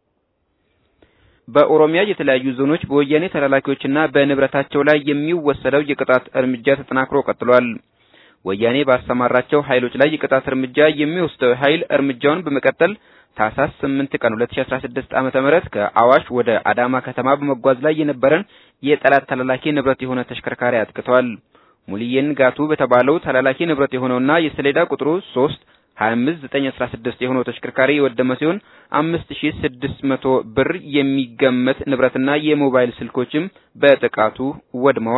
በኦሮሚያ የተለያዩ ዞኖች በወያኔ ተላላኪዎችና በንብረታቸው ላይ የሚወሰደው የቅጣት እርምጃ ተጠናክሮ ቀጥሏል። ወያኔ ባሰማራቸው ኃይሎች ላይ የቅጣት እርምጃ የሚወስደው ኃይል እርምጃውን በመቀጠል ታህሳስ 8 ቀን 2016 ዓመተ ምህረት ከአዋሽ ወደ አዳማ ከተማ በመጓዝ ላይ የነበረን የጠላት ተላላኪ ንብረት የሆነ ተሽከርካሪ አጥቅተዋል። ሙልየን ጋቱ በተባለው ተላላኪ ንብረት የሆነውና የሰሌዳ ቁጥሩ 3 25916 የሆነው ተሽከርካሪ የወደመ ሲሆን 5600 ብር የሚገመት ንብረትና የሞባይል ስልኮችም በጥቃቱ ወድመዋል።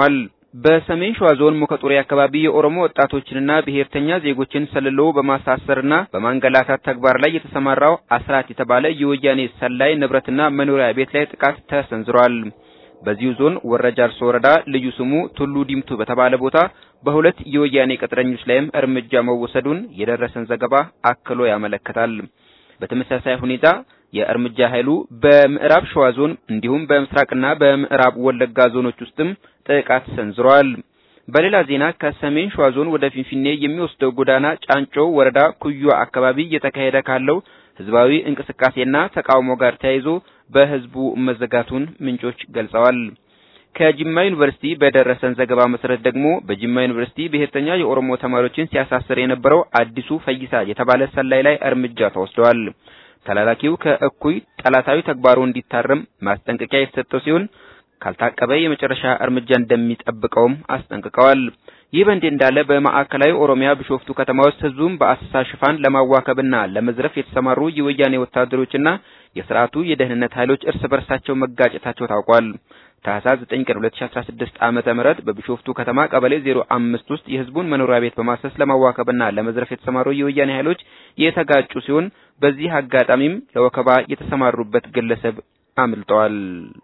በሰሜን ሸዋ ዞን ሙከጡሬ አካባቢ የኦሮሞ ወጣቶችንና ብሔርተኛ ዜጎችን ሰልሎ በማሳሰርና በማንገላታት ተግባር ላይ የተሰማራው አስራት የተባለ የወያኔ ሰላይ ንብረትና መኖሪያ ቤት ላይ ጥቃት ተሰንዝሯል። በዚሁ ዞን ወረጃ አርሶ ወረዳ ልዩ ስሙ ቱሉ ዲምቱ በተባለ ቦታ በሁለት የወያኔ ቅጥረኞች ላይም እርምጃ መወሰዱን የደረሰን ዘገባ አክሎ ያመለክታል። በተመሳሳይ ሁኔታ የእርምጃ ኃይሉ በምዕራብ ሸዋ ዞን እንዲሁም በምስራቅና በምዕራብ ወለጋ ዞኖች ውስጥም ጥቃት ሰንዝሯል። በሌላ ዜና ከሰሜን ሸዋ ዞን ወደ ፊንፊኔ የሚወስደው ጎዳና ጫንጮ ወረዳ ኩዩ አካባቢ እየተካሄደ ካለው ህዝባዊ እንቅስቃሴና ተቃውሞ ጋር ተያይዞ በህዝቡ መዘጋቱን ምንጮች ገልጸዋል። ከጅማ ዩኒቨርሲቲ በደረሰን ዘገባ መሰረት ደግሞ በጅማ ዩኒቨርሲቲ ብሔርተኛ የኦሮሞ ተማሪዎችን ሲያሳስር የነበረው አዲሱ ፈይሳ የተባለ ሰላይ ላይ እርምጃ ተወስደዋል። ተላላኪው ከእኩይ ጠላታዊ ተግባሩ እንዲታረም ማስጠንቀቂያ የተሰጠው ሲሆን ካልታቀበ የመጨረሻ እርምጃ እንደሚጠብቀውም አስጠንቅቀዋል። ይህ በእንዲህ እንዳለ በማዕከላዊ ኦሮሚያ ቢሾፍቱ ከተማ ውስጥ ህዝቡን በአሰሳ ሽፋን ለማዋከብና ለመዝረፍ የተሰማሩ የወያኔ ወታደሮችና የስርዓቱ የደህንነት ኃይሎች እርስ በርሳቸው መጋጨታቸው ታውቋል። ታህሳስ 9 ቀን 2016 ዓመተ ምህረት በቢሾፍቱ ከተማ ቀበሌ 05 ውስጥ የህዝቡን መኖሪያ ቤት በማሰስ ለማዋከብና ለመዝረፍ የተሰማሩ የወያኔ ኃይሎች የተጋጩ ሲሆን በዚህ አጋጣሚም ለወከባ የተሰማሩበት ግለሰብ አምልጠዋል።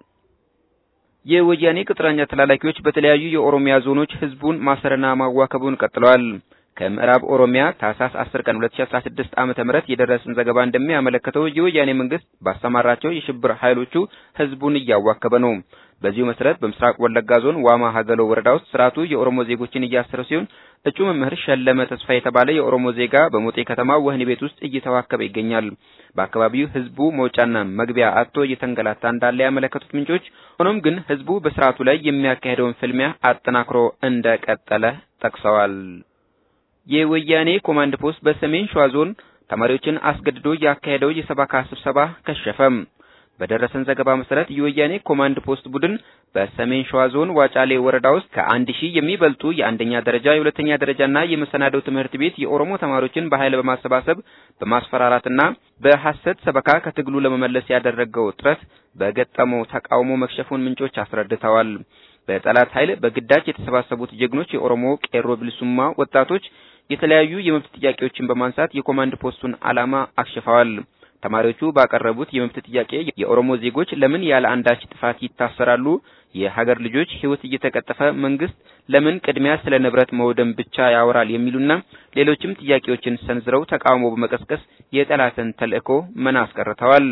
የወያኔ ቅጥረኛ ተላላኪዎች በተለያዩ የኦሮሚያ ዞኖች ህዝቡን ማሰርና ማዋከቡን ቀጥለዋል። ከምዕራብ ኦሮሚያ ታህሳስ 10 ቀን 2016 ዓመተ ምህረት የደረሰን ዘገባ እንደሚያመለክተው የወያኔ መንግስት ባሰማራቸው የሽብር ኃይሎቹ ህዝቡን እያዋከበ ነው። በዚሁ መሰረት በምስራቅ ወለጋ ዞን ዋማ ሀገሎ ወረዳ ውስጥ ስርዓቱ የኦሮሞ ዜጎችን እያሰረ ሲሆን እጩ መምህር ሸለመ ተስፋ የተባለ የኦሮሞ ዜጋ በሞጤ ከተማ ወህኒ ቤት ውስጥ እየተዋከበ ይገኛል። በአካባቢው ህዝቡ መውጫና መግቢያ አጥቶ እየተንገላታ እንዳለ ያመለከቱት ምንጮች፣ ሆኖም ግን ህዝቡ በስርዓቱ ላይ የሚያካሄደውን ፍልሚያ አጠናክሮ እንደቀጠለ ጠቅሰዋል። የወያኔ ኮማንድ ፖስት በሰሜን ሸዋ ዞን ተማሪዎችን አስገድዶ ያካሄደው የሰበካ ስብሰባ ከሸፈም። በደረሰን ዘገባ መሰረት የወያኔ ኮማንድ ፖስት ቡድን በሰሜን ሸዋ ዞን ዋጫሌ ወረዳ ውስጥ ከአንድ ሺህ የሚበልጡ የአንደኛ ደረጃ የሁለተኛ ደረጃና የመሰናዶ ትምህርት ቤት የኦሮሞ ተማሪዎችን በኃይል በማሰባሰብ በማስፈራራትና በሐሰት ሰበካ ከትግሉ ለመመለስ ያደረገው ጥረት በገጠመው ተቃውሞ መክሸፉን ምንጮች አስረድተዋል። በጠላት ኃይል በግዳጅ የተሰባሰቡት ጀግኖች የኦሮሞ ቄሮ ብልሱማ ወጣቶች የተለያዩ የመብት ጥያቄዎችን በማንሳት የኮማንድ ፖስቱን ዓላማ አክሽፈዋል። ተማሪዎቹ ባቀረቡት የመብት ጥያቄ የኦሮሞ ዜጎች ለምን ያለ አንዳች ጥፋት ይታሰራሉ? የሀገር ልጆች ሕይወት እየተቀጠፈ መንግስት ለምን ቅድሚያ ስለ ንብረት መውደም ብቻ ያወራል? የሚሉና ሌሎችም ጥያቄዎችን ሰንዝረው ተቃውሞ በመቀስቀስ የጠላትን ተልእኮ መና አስቀርተዋል።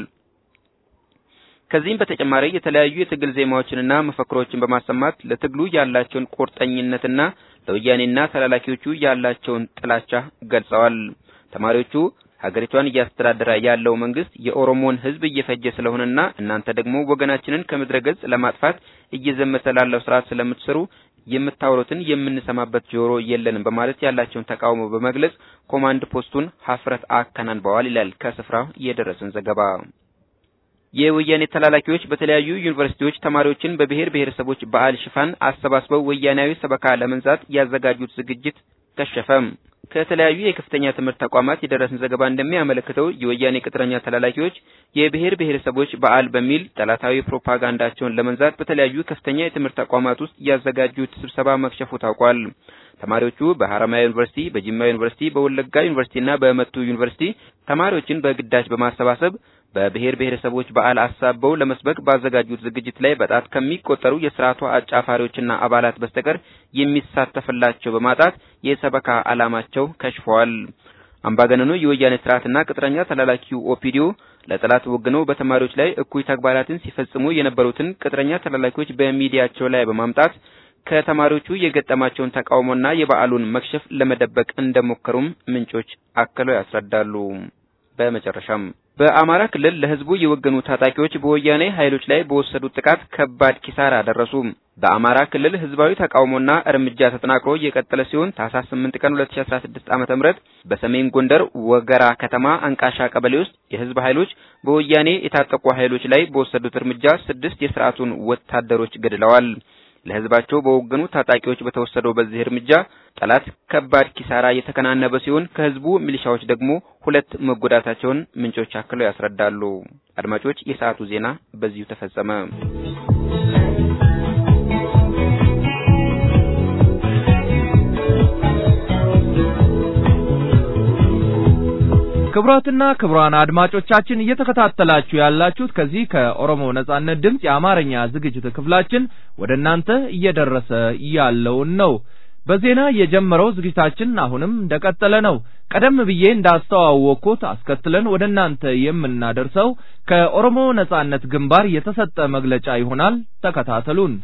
ከዚህም በተጨማሪ የተለያዩ የትግል ዜማዎችንና መፈክሮችን በማሰማት ለትግሉ ያላቸውን ቁርጠኝነትና ለወያኔና ተላላኪዎቹ ያላቸውን ጥላቻ ገልጸዋል። ተማሪዎቹ ሀገሪቷን እያስተዳደረ ያለው መንግስት የኦሮሞን ሕዝብ እየፈጀ ስለሆነና እናንተ ደግሞ ወገናችንን ከምድረ ገጽ ለማጥፋት እየዘመተ ላለው ስርዓት ስለምትሰሩ የምታወሩትን የምንሰማበት ጆሮ የለንም በማለት ያላቸውን ተቃውሞ በመግለጽ ኮማንድ ፖስቱን ሀፍረት አከናንበዋል ይላል ከስፍራው የደረሰን ዘገባ። የወያኔ ተላላኪዎች በተለያዩ ዩኒቨርሲቲዎች ተማሪዎችን በብሔር ብሔረሰቦች በዓል ሽፋን አሰባስበው ወያናዊ ሰበካ ለመንዛት ያዘጋጁት ዝግጅት ከሸፈም። ከተለያዩ የከፍተኛ ትምህርት ተቋማት የደረሰን ዘገባ እንደሚያመለክተው የወያኔ ቅጥረኛ ተላላኪዎች የብሔር ብሔረሰቦች በዓል በሚል ጠላታዊ ፕሮፓጋንዳቸውን ለመንዛት በተለያዩ ከፍተኛ የትምህርት ተቋማት ውስጥ ያዘጋጁት ስብሰባ መክሸፉ ታውቋል። ተማሪዎቹ በሐረማያ ዩኒቨርሲቲ፣ በጅማ ዩኒቨርሲቲ፣ በወለጋ ዩኒቨርሲቲና በመቱ ዩኒቨርሲቲ ተማሪዎችን በግዳጅ በማሰባሰብ በብሔር ብሔረሰቦች በዓል አሳበው ለመስበክ ባዘጋጁት ዝግጅት ላይ በጣት ከሚቆጠሩ የስርዓቱ አጫፋሪዎችና አባላት በስተቀር የሚሳተፍላቸው በማጣት የሰበካ ዓላማቸው ከሽፈዋል። አምባገነኑ የወያኔ ስርዓትና ቅጥረኛ ተላላኪው ኦፒዲዮ ለጠላት ወግነው በተማሪዎች ላይ እኩይ ተግባራትን ሲፈጽሙ የነበሩትን ቅጥረኛ ተላላኪዎች በሚዲያቸው ላይ በማምጣት ከተማሪዎቹ የገጠማቸውን ተቃውሞና የበዓሉን መክሸፍ ለመደበቅ እንደሞከሩም ምንጮች አክለው ያስረዳሉ። በመጨረሻም በአማራ ክልል ለህዝቡ የወገኑ ታጣቂዎች በወያኔ ኃይሎች ላይ በወሰዱት ጥቃት ከባድ ኪሳራ አደረሱ። በአማራ ክልል ህዝባዊ ተቃውሞና እርምጃ ተጠናክሮ የቀጠለ ሲሆን ታህሳስ 8 ቀን 2016 ዓ.ም በሰሜን ጎንደር ወገራ ከተማ አንቃሻ ቀበሌ ውስጥ የህዝብ ኃይሎች በወያኔ የታጠቁ ኃይሎች ላይ በወሰዱት እርምጃ ስድስት የስርዓቱን ወታደሮች ገድለዋል። ለህዝባቸው በወገኑ ታጣቂዎች በተወሰደው በዚህ እርምጃ ጠላት ከባድ ኪሳራ የተከናነበ ሲሆን ከህዝቡ ሚሊሻዎች ደግሞ ሁለት መጎዳታቸውን ምንጮች አክለው ያስረዳሉ። አድማጮች፣ የሰዓቱ ዜና በዚሁ ተፈጸመ። ክቡራትና ክቡራን አድማጮቻችን እየተከታተላችሁ ያላችሁት ከዚህ ከኦሮሞ ነጻነት ድምፅ የአማርኛ ዝግጅት ክፍላችን ወደ እናንተ እየደረሰ ያለውን ነው። በዜና የጀመረው ዝግጅታችን አሁንም እንደቀጠለ ነው። ቀደም ብዬ እንዳስተዋወቅኩት አስከትለን ወደ እናንተ የምናደርሰው ከኦሮሞ ነጻነት ግንባር የተሰጠ መግለጫ ይሆናል። ተከታተሉን።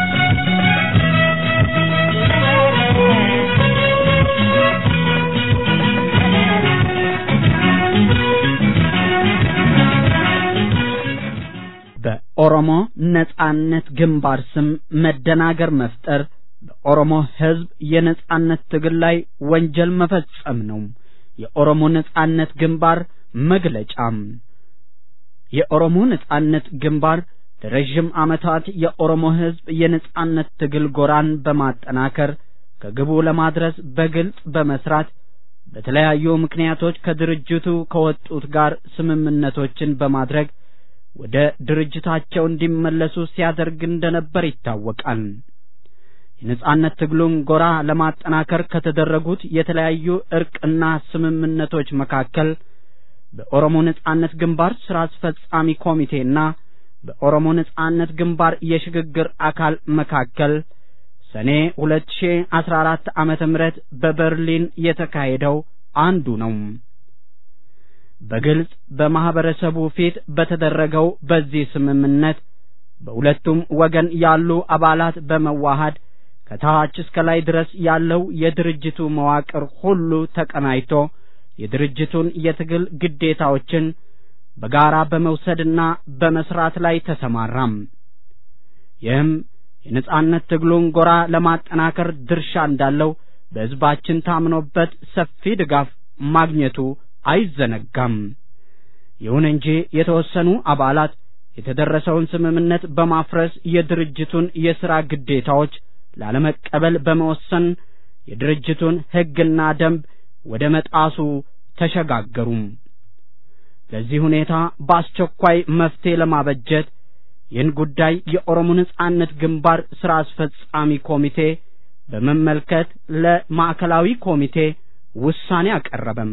በኦሮሞ ነጻነት ግንባር ስም መደናገር መፍጠር በኦሮሞ ሕዝብ የነጻነት ትግል ላይ ወንጀል መፈጸም ነው። የኦሮሞ ነጻነት ግንባር መግለጫም የኦሮሞ ነጻነት ግንባር ለረዥም ዓመታት የኦሮሞ ሕዝብ የነጻነት ትግል ጎራን በማጠናከር ከግቡ ለማድረስ በግልጽ በመስራት በተለያዩ ምክንያቶች ከድርጅቱ ከወጡት ጋር ስምምነቶችን በማድረግ ወደ ድርጅታቸው እንዲመለሱ ሲያደርግ እንደነበር ይታወቃል። የነጻነት ትግሉን ጎራ ለማጠናከር ከተደረጉት የተለያዩ እርቅና ስምምነቶች መካከል በኦሮሞ ነጻነት ግንባር ስራ አስፈጻሚ ኮሚቴና በኦሮሞ ነጻነት ግንባር የሽግግር አካል መካከል ሰኔ 2014 ዓመተ ምህረት በበርሊን የተካሄደው አንዱ ነው። በግልጽ በማህበረሰቡ ፊት በተደረገው በዚህ ስምምነት በሁለቱም ወገን ያሉ አባላት በመዋሃድ ከታች እስከ ላይ ድረስ ያለው የድርጅቱ መዋቅር ሁሉ ተቀናጅቶ የድርጅቱን የትግል ግዴታዎችን በጋራ በመውሰድና በመስራት ላይ ተሰማራም። ይህም የነጻነት ትግሉን ጎራ ለማጠናከር ድርሻ እንዳለው በሕዝባችን ታምኖበት ሰፊ ድጋፍ ማግኘቱ አይዘነጋም። ይሁን እንጂ የተወሰኑ አባላት የተደረሰውን ስምምነት በማፍረስ የድርጅቱን የሥራ ግዴታዎች ላለመቀበል በመወሰን የድርጅቱን ሕግና ደንብ ወደ መጣሱ ተሸጋገሩም። ለዚህ ሁኔታ በአስቸኳይ መፍትሄ ለማበጀት ይህን ጉዳይ የኦሮሞ ነጻነት ግንባር ሥራ አስፈጻሚ ኮሚቴ በመመልከት ለማዕከላዊ ኮሚቴ ውሳኔ አቀረበም።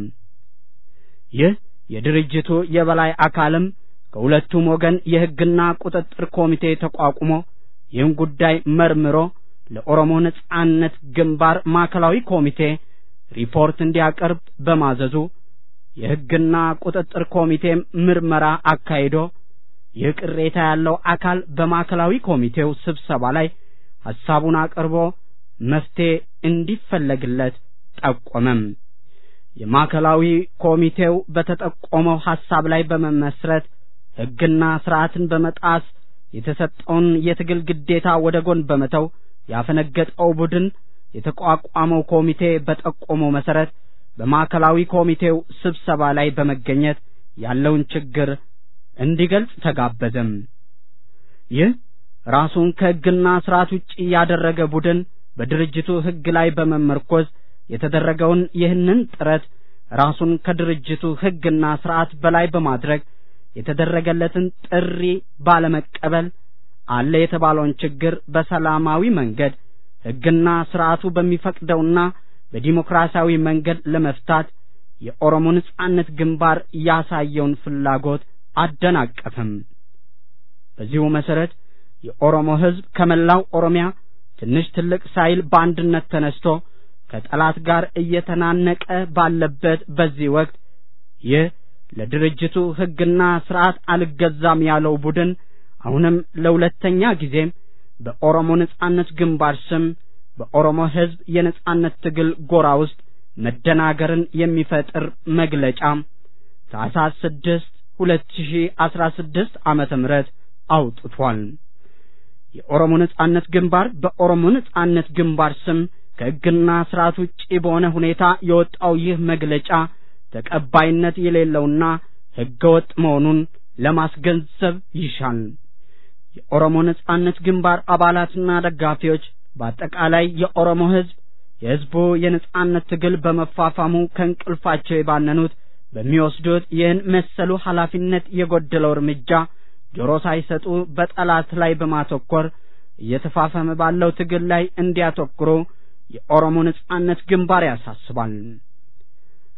ይህ የድርጅቱ የበላይ አካልም ከሁለቱም ወገን የሕግና ቁጥጥር ኮሚቴ ተቋቁሞ ይህን ጉዳይ መርምሮ ለኦሮሞ ነጻነት ግንባር ማዕከላዊ ኮሚቴ ሪፖርት እንዲያቀርብ በማዘዙ የሕግና ቁጥጥር ኮሚቴም ምርመራ አካሂዶ ይህ ቅሬታ ያለው አካል በማዕከላዊ ኮሚቴው ስብሰባ ላይ ሐሳቡን አቅርቦ መፍትሄ እንዲፈለግለት ጠቆመም። የማዕከላዊ ኮሚቴው በተጠቆመው ሐሳብ ላይ በመመስረት ሕግና ስርዓትን በመጣስ የተሰጠውን የትግል ግዴታ ወደ ጎን በመተው ያፈነገጠው ቡድን የተቋቋመው ኮሚቴ በጠቆመው መሰረት በማዕከላዊ ኮሚቴው ስብሰባ ላይ በመገኘት ያለውን ችግር እንዲገልጽ ተጋበዘም። ይህ ራሱን ከሕግና ስርዓት ውጪ ያደረገ ቡድን በድርጅቱ ሕግ ላይ በመመርኮዝ የተደረገውን ይህንን ጥረት ራሱን ከድርጅቱ ሕግና ስርዓት በላይ በማድረግ የተደረገለትን ጥሪ ባለመቀበል አለ የተባለውን ችግር በሰላማዊ መንገድ ሕግና ስርዓቱ በሚፈቅደውና በዲሞክራሲያዊ መንገድ ለመፍታት የኦሮሞ ነጻነት ግንባር ያሳየውን ፍላጎት አደናቀፈም። በዚሁ መሰረት የኦሮሞ ሕዝብ ከመላው ኦሮሚያ ትንሽ ትልቅ ሳይል በአንድነት ተነስቶ ከጠላት ጋር እየተናነቀ ባለበት በዚህ ወቅት ይህ ለድርጅቱ ሕግና ስርዓት አልገዛም ያለው ቡድን አሁንም ለሁለተኛ ጊዜም በኦሮሞ ነጻነት ግንባር ስም በኦሮሞ ሕዝብ የነጻነት ትግል ጎራ ውስጥ መደናገርን የሚፈጥር መግለጫ ታኅሳስ ስድስት ሁለት ሺህ አስራ ስድስት ዓመተ ምህረት አውጥቷል። የኦሮሞ ነጻነት ግንባር በኦሮሞ ነጻነት ግንባር ስም ከሕግና ስርዓት ውጪ በሆነ ሁኔታ የወጣው ይህ መግለጫ ተቀባይነት የሌለውና ሕገወጥ መሆኑን ለማስገንዘብ ይሻል። የኦሮሞ ነጻነት ግንባር አባላትና ደጋፊዎች በአጠቃላይ የኦሮሞ ሕዝብ የሕዝቡ የነጻነት ትግል በመፋፋሙ ከእንቅልፋቸው የባነኑት በሚወስዱት ይህን መሰሉ ኃላፊነት የጎደለው እርምጃ ጆሮ ሳይሰጡ በጠላት ላይ በማተኮር እየተፋፈመ ባለው ትግል ላይ እንዲያተኩሩ የኦሮሞ ነጻነት ግንባር ያሳስባል።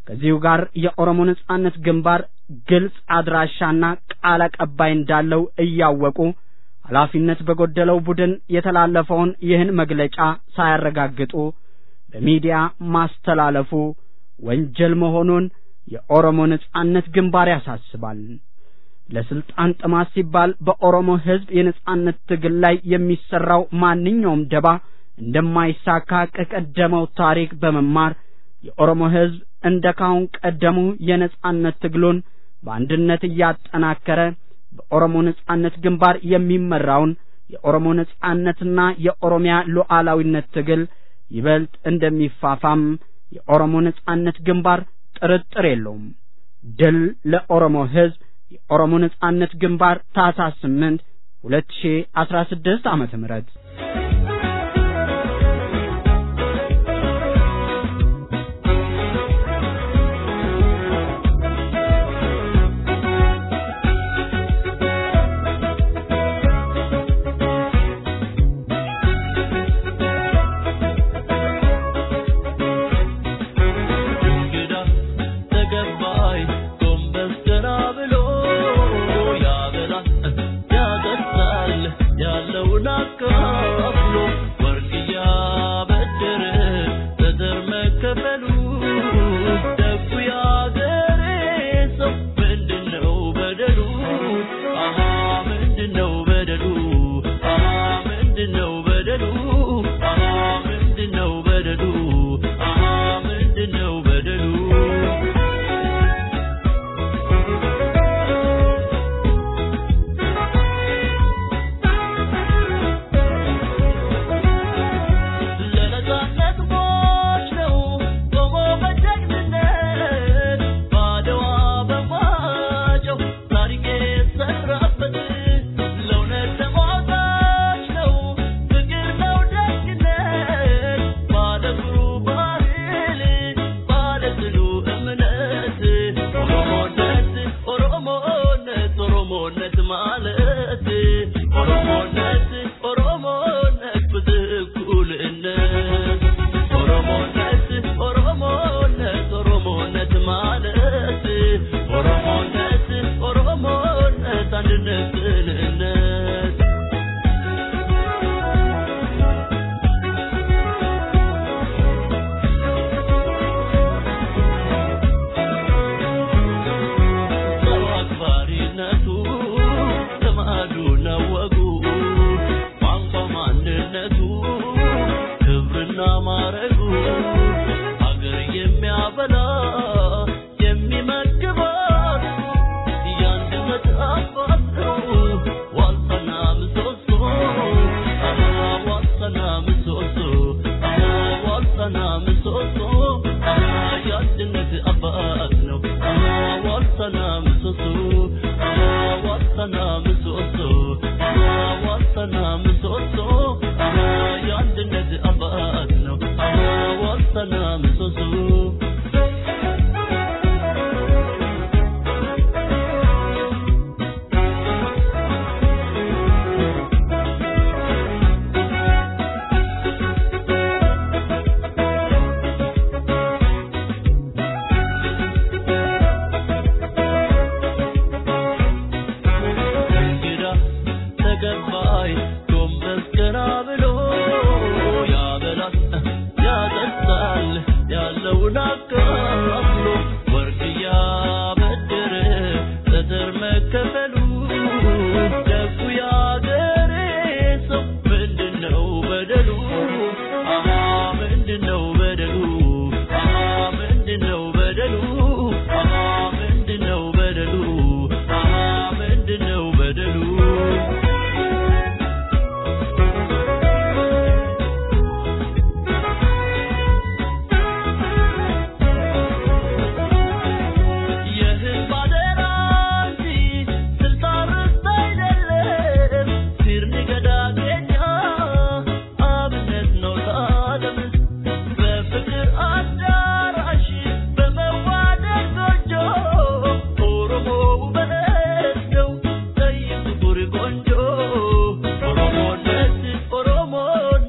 ከዚሁ ጋር የኦሮሞ ነጻነት ግንባር ግልጽ አድራሻና ቃል አቀባይ እንዳለው እያወቁ ኃላፊነት በጎደለው ቡድን የተላለፈውን ይህን መግለጫ ሳያረጋግጡ በሚዲያ ማስተላለፉ ወንጀል መሆኑን የኦሮሞ ነጻነት ግንባር ያሳስባል። ለስልጣን ጥማት ሲባል በኦሮሞ ሕዝብ የነጻነት ትግል ላይ የሚሰራው ማንኛውም ደባ እንደማይሳካ ከቀደመው ታሪክ በመማር የኦሮሞ ሕዝብ እንደ ካሁን ቀደሙ የነጻነት ትግሉን በአንድነት እያጠናከረ በኦሮሞ ነጻነት ግንባር የሚመራውን የኦሮሞ ነጻነትና የኦሮሚያ ሉዓላዊነት ትግል ይበልጥ እንደሚፋፋም የኦሮሞ ነጻነት ግንባር ጥርጥር የለውም። ድል ለኦሮሞ ሕዝብ! የኦሮሞ ነጻነት ግንባር ታህሳስ 8 2016 ዓመተ ምህረት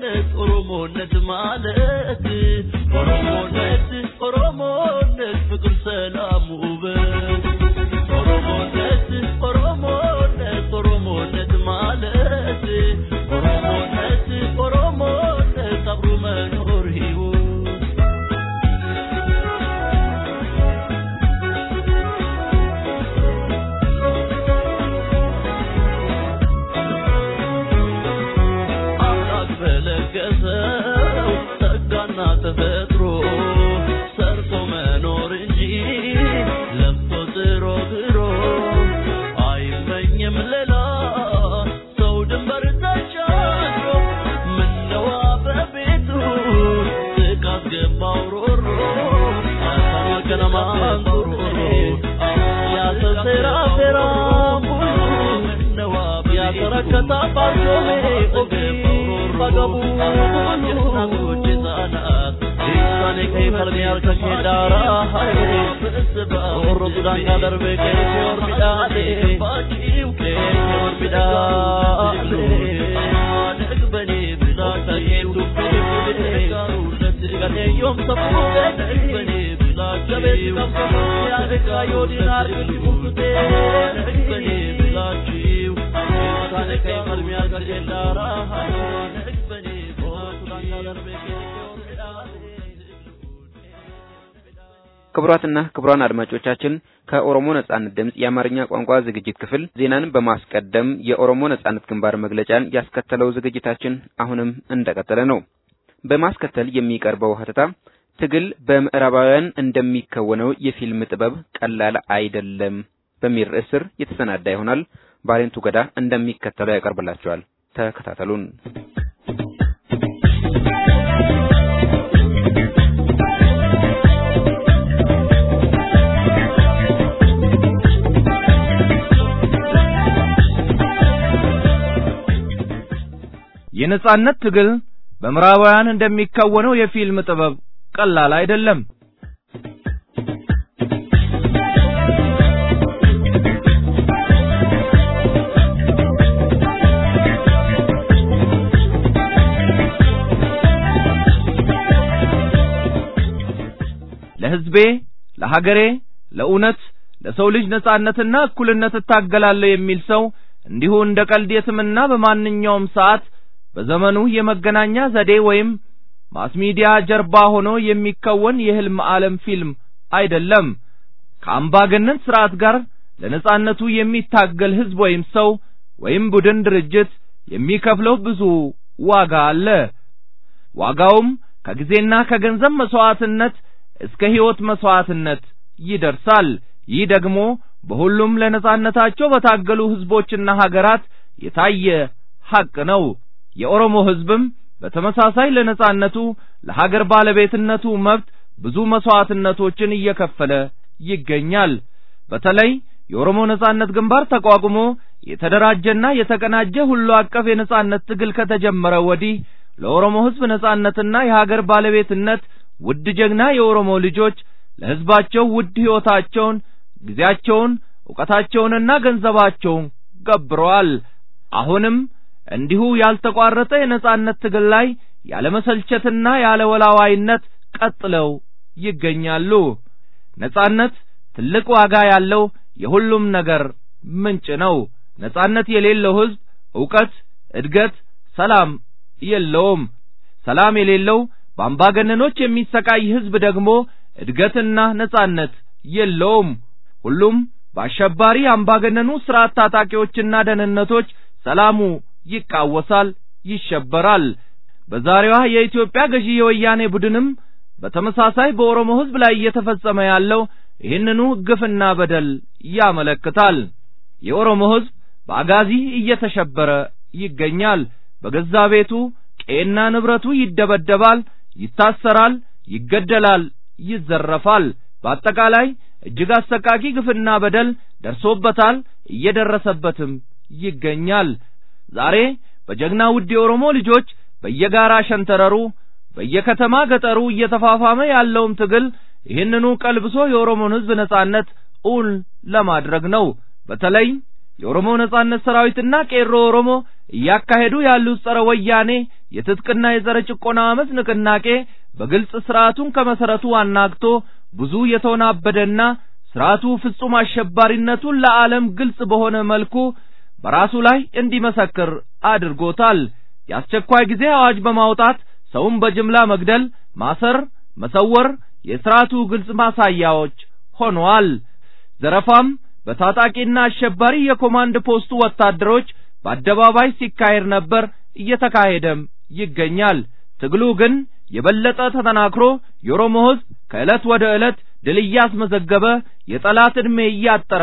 ማለት ኦሮሞነት ኦሮሞነት ፍቅር ተፈጥሮ ሰርቶ መኖር እንጂ ለፍቶ ጥሮ ግሮ አይመኝም ሌላ ሰው ድንበር ተሻግሮ ምነዋ በቤቱ ጥቃት ገባው ሮሮ አሳማገነማን ሮሮ ያሰሴራ ሴራ ሁሉ ምነዋ ያተረከታ ባሶሜ ኦፊ በገቡ ሁሉ ጅዛናት ኢሳኔ ከይ ፈልሜ ያርከሽ ዳራ ኦሮ ሱዳን ጋደርቤ ከይ ኦርቢዳሌ ባቺው ከይ ኦርቢዳሌ ነግበኔ ብላ ታየው ዮም ሰፉ ነግበኔ ብላ ጀቤት ቀምሰ ያደጋ ዮዲናር ቡኩቴ ነግበኔ ብላቺው ኢሳኔ ከይ ፈልሜ ያርከሽ ዳራ ነግበኔ ኦሮ ሱዳን ጋደርቤ ከይ ክቡራትና ክቡራን አድማጮቻችን ከኦሮሞ ነጻነት ድምፅ የአማርኛ ቋንቋ ዝግጅት ክፍል ዜናን በማስቀደም የኦሮሞ ነጻነት ግንባር መግለጫን ያስከተለው ዝግጅታችን አሁንም እንደቀጠለ ነው። በማስከተል የሚቀርበው ሀተታ ትግል በምዕራባውያን እንደሚከወነው የፊልም ጥበብ ቀላል አይደለም በሚል ርዕስ ስር የተሰናዳ ይሆናል። ባሬንቱ ገዳ እንደሚከተለው ያቀርብላችኋል። ተከታተሉን። የነጻነት ትግል በምዕራባውያን እንደሚከወነው የፊልም ጥበብ ቀላል አይደለም። ለሕዝቤ፣ ለሀገሬ፣ ለእውነት፣ ለሰው ልጅ ነጻነትና እኩልነት እታገላለሁ የሚል ሰው እንዲሁ እንደ ቀልድ የትምና በማንኛውም ሰዓት በዘመኑ የመገናኛ ዘዴ ወይም ማስ ሚዲያ ጀርባ ሆኖ የሚከወን የህልም ዓለም ፊልም አይደለም። ከአምባገነን ስርዓት ጋር ለነጻነቱ የሚታገል ህዝብ ወይም ሰው ወይም ቡድን ድርጅት የሚከፍለው ብዙ ዋጋ አለ። ዋጋውም ከጊዜና ከገንዘብ መስዋዕትነት እስከ ሕይወት መስዋዕትነት ይደርሳል። ይህ ደግሞ በሁሉም ለነጻነታቸው በታገሉ ህዝቦችና ሀገራት የታየ ሐቅ ነው። የኦሮሞ ህዝብም በተመሳሳይ ለነጻነቱ ለሀገር ባለቤትነቱ መብት ብዙ መስዋዕትነቶችን እየከፈለ ይገኛል። በተለይ የኦሮሞ ነጻነት ግንባር ተቋቁሞ የተደራጀና የተቀናጀ ሁሉ አቀፍ የነጻነት ትግል ከተጀመረ ወዲህ ለኦሮሞ ህዝብ ነጻነትና የሀገር ባለቤትነት ውድ ጀግና የኦሮሞ ልጆች ለህዝባቸው ውድ ሕይወታቸውን፣ ጊዜያቸውን፣ ዕውቀታቸውንና ገንዘባቸውን ገብረዋል። አሁንም እንዲሁ ያልተቋረጠ የነጻነት ትግል ላይ ያለመሰልቸትና ያለወላዋይነት ቀጥለው ይገኛሉ። ነጻነት ትልቅ ዋጋ ያለው የሁሉም ነገር ምንጭ ነው። ነጻነት የሌለው ህዝብ ዕውቀት፣ እድገት፣ ሰላም የለውም። ሰላም የሌለው በአምባገነኖች የሚሰቃይ ህዝብ ደግሞ እድገትና ነጻነት የለውም። ሁሉም በአሸባሪ አምባገነኑ ስርዓት ታጣቂዎችና ደህንነቶች ሰላሙ ይቃወሳል፣ ይሸበራል። በዛሬዋ የኢትዮጵያ ገዢ የወያኔ ቡድንም በተመሳሳይ በኦሮሞ ህዝብ ላይ እየተፈጸመ ያለው ይህንኑ ግፍና በደል ያመለክታል። የኦሮሞ ህዝብ በአጋዚ እየተሸበረ ይገኛል። በገዛ ቤቱ ቄና ንብረቱ ይደበደባል፣ ይታሰራል፣ ይገደላል፣ ይዘረፋል። በአጠቃላይ እጅግ አሰቃቂ ግፍና በደል ደርሶበታል፣ እየደረሰበትም ይገኛል። ዛሬ በጀግና ውድ የኦሮሞ ልጆች በየጋራ ሸንተረሩ በየከተማ ገጠሩ እየተፋፋመ ያለውም ትግል ይህንኑ ቀልብሶ የኦሮሞን ህዝብ ነጻነት እውን ለማድረግ ነው። በተለይ የኦሮሞ ነጻነት ሰራዊትና ቄሮ ኦሮሞ እያካሄዱ ያሉት ጸረ ወያኔ የትጥቅና የጸረ ጭቆና አመፅ ንቅናቄ በግልጽ ስርዓቱን ከመሰረቱ አናግቶ ብዙ የተወናበደና ስርዓቱ ፍጹም አሸባሪነቱን ለዓለም ግልጽ በሆነ መልኩ በራሱ ላይ እንዲመሰክር አድርጎታል። የአስቸኳይ ጊዜ አዋጅ በማውጣት ሰውን በጅምላ መግደል፣ ማሰር፣ መሰወር የስርዓቱ ግልጽ ማሳያዎች ሆነዋል። ዘረፋም በታጣቂና አሸባሪ የኮማንድ ፖስቱ ወታደሮች በአደባባይ ሲካሄድ ነበር፣ እየተካሄደም ይገኛል። ትግሉ ግን የበለጠ ተጠናክሮ የኦሮሞ ሕዝብ ከዕለት ወደ ዕለት ድል እያስመዘገበ የጠላት ዕድሜ እያጠረ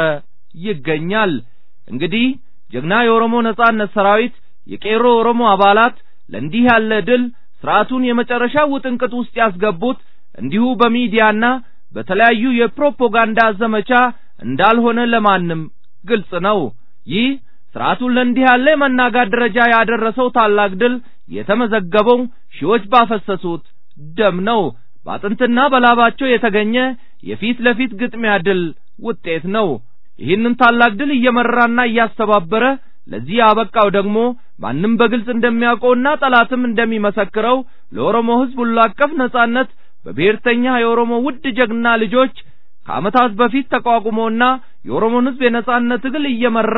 ይገኛል። እንግዲህ ጀግና የኦሮሞ ነጻነት ሰራዊት የቄሮ ኦሮሞ አባላት ለእንዲህ ያለ ድል ስርዓቱን የመጨረሻ ውጥንቅጥ ውስጥ ያስገቡት እንዲሁ በሚዲያና በተለያዩ የፕሮፓጋንዳ ዘመቻ እንዳልሆነ ለማንም ግልጽ ነው። ይህ ስርዓቱን ለእንዲህ ያለ የመናጋት ደረጃ ያደረሰው ታላቅ ድል የተመዘገበው ሺዎች ባፈሰሱት ደም ነው። በአጥንትና በላባቸው የተገኘ የፊት ለፊት ግጥሚያ ድል ውጤት ነው። ይህንን ታላቅ ድል እየመራና እያስተባበረ ለዚህ ያበቃው ደግሞ ማንም በግልጽ እንደሚያውቀውና ጠላትም እንደሚመሰክረው ለኦሮሞ ሕዝብ ሁሉ አቀፍ ነጻነት በብሔርተኛ የኦሮሞ ውድ ጀግና ልጆች ከዓመታት በፊት ተቋቁሞና የኦሮሞን ሕዝብ የነጻነት ትግል እየመራ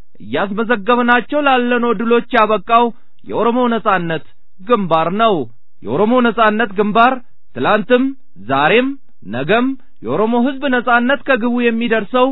እያስመዘገብናቸው ላለነው ድሎች ያበቃው የኦሮሞ ነጻነት ግንባር ነው። የኦሮሞ ነጻነት ግንባር ትላንትም ዛሬም ነገም የኦሮሞ ሕዝብ ነጻነት ከግቡ የሚደርሰው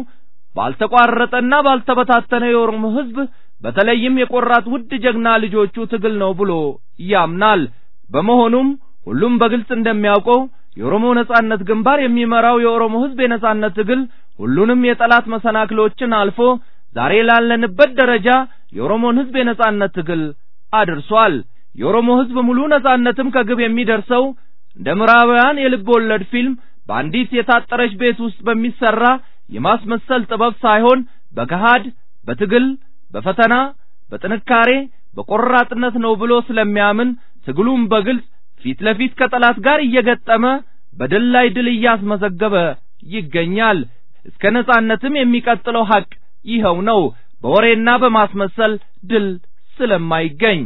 ባልተቋረጠና ባልተበታተነ የኦሮሞ ሕዝብ በተለይም የቆራት ውድ ጀግና ልጆቹ ትግል ነው ብሎ ያምናል። በመሆኑም ሁሉም በግልጽ እንደሚያውቀው የኦሮሞ ነጻነት ግንባር የሚመራው የኦሮሞ ሕዝብ የነጻነት ትግል ሁሉንም የጠላት መሰናክሎችን አልፎ ዛሬ ላለንበት ደረጃ የኦሮሞን ሕዝብ የነጻነት ትግል አድርሷል። የኦሮሞ ሕዝብ ሙሉ ነጻነትም ከግብ የሚደርሰው እንደ ምዕራባውያን የልብ ወለድ ፊልም በአንዲት የታጠረች ቤት ውስጥ በሚሰራ የማስመሰል ጥበብ ሳይሆን በገሃድ በትግል በፈተና በጥንካሬ በቆራጥነት ነው ብሎ ስለሚያምን ትግሉም በግልጽ ፊት ለፊት ከጠላት ጋር እየገጠመ በድል ላይ ድል እያስመዘገበ ይገኛል። እስከ ነጻነትም የሚቀጥለው ሐቅ ይኸው ነው። በወሬና በማስመሰል ድል ስለማይገኝ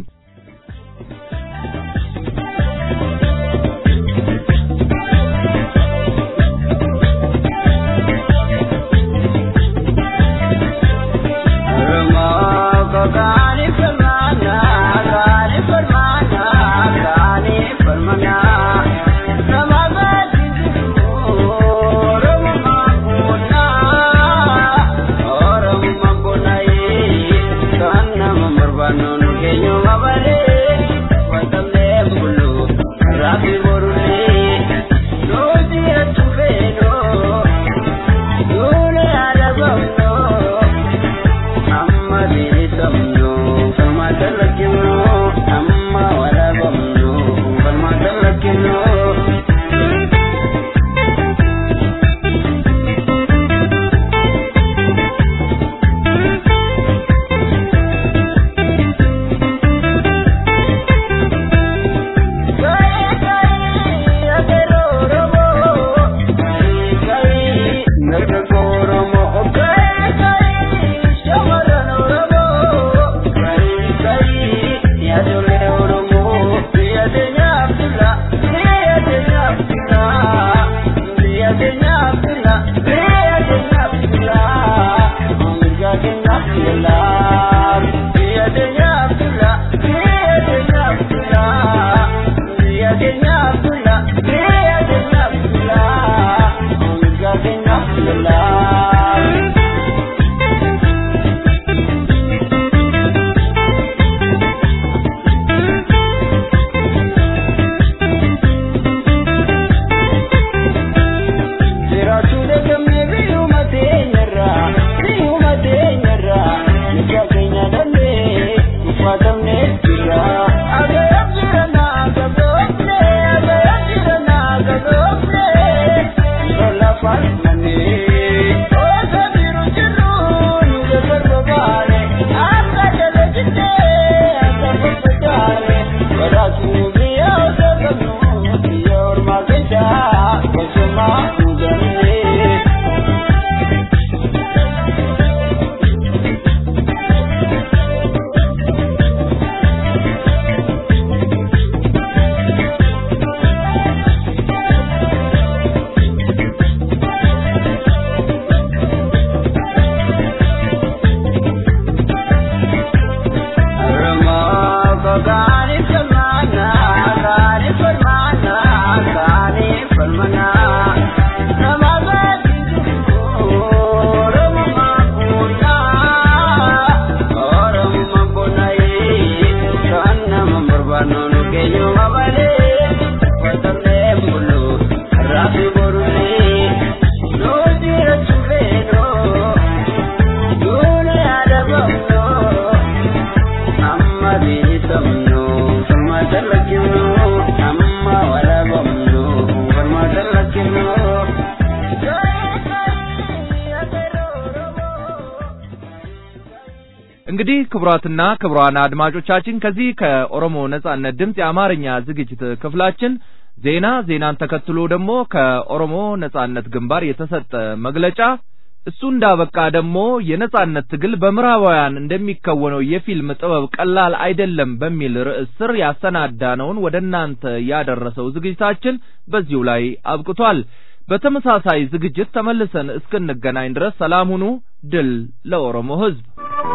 Agayam jirana, agayam jirana, እንግዲህ ክቡራትና ክቡራን አድማጮቻችን ከዚህ ከኦሮሞ ነጻነት ድምፅ የአማርኛ ዝግጅት ክፍላችን ዜና ዜናን ተከትሎ ደግሞ ከኦሮሞ ነጻነት ግንባር የተሰጠ መግለጫ እሱ እንዳበቃ ደግሞ የነጻነት ትግል በምዕራባውያን እንደሚከወነው የፊልም ጥበብ ቀላል አይደለም በሚል ርዕስ ስር ያሰናዳነውን ወደ እናንተ ያደረሰው ዝግጅታችን በዚሁ ላይ አብቅቷል። በተመሳሳይ ዝግጅት ተመልሰን እስክንገናኝ ድረስ ሰላም ሁኑ። ድል ለኦሮሞ ሕዝብ!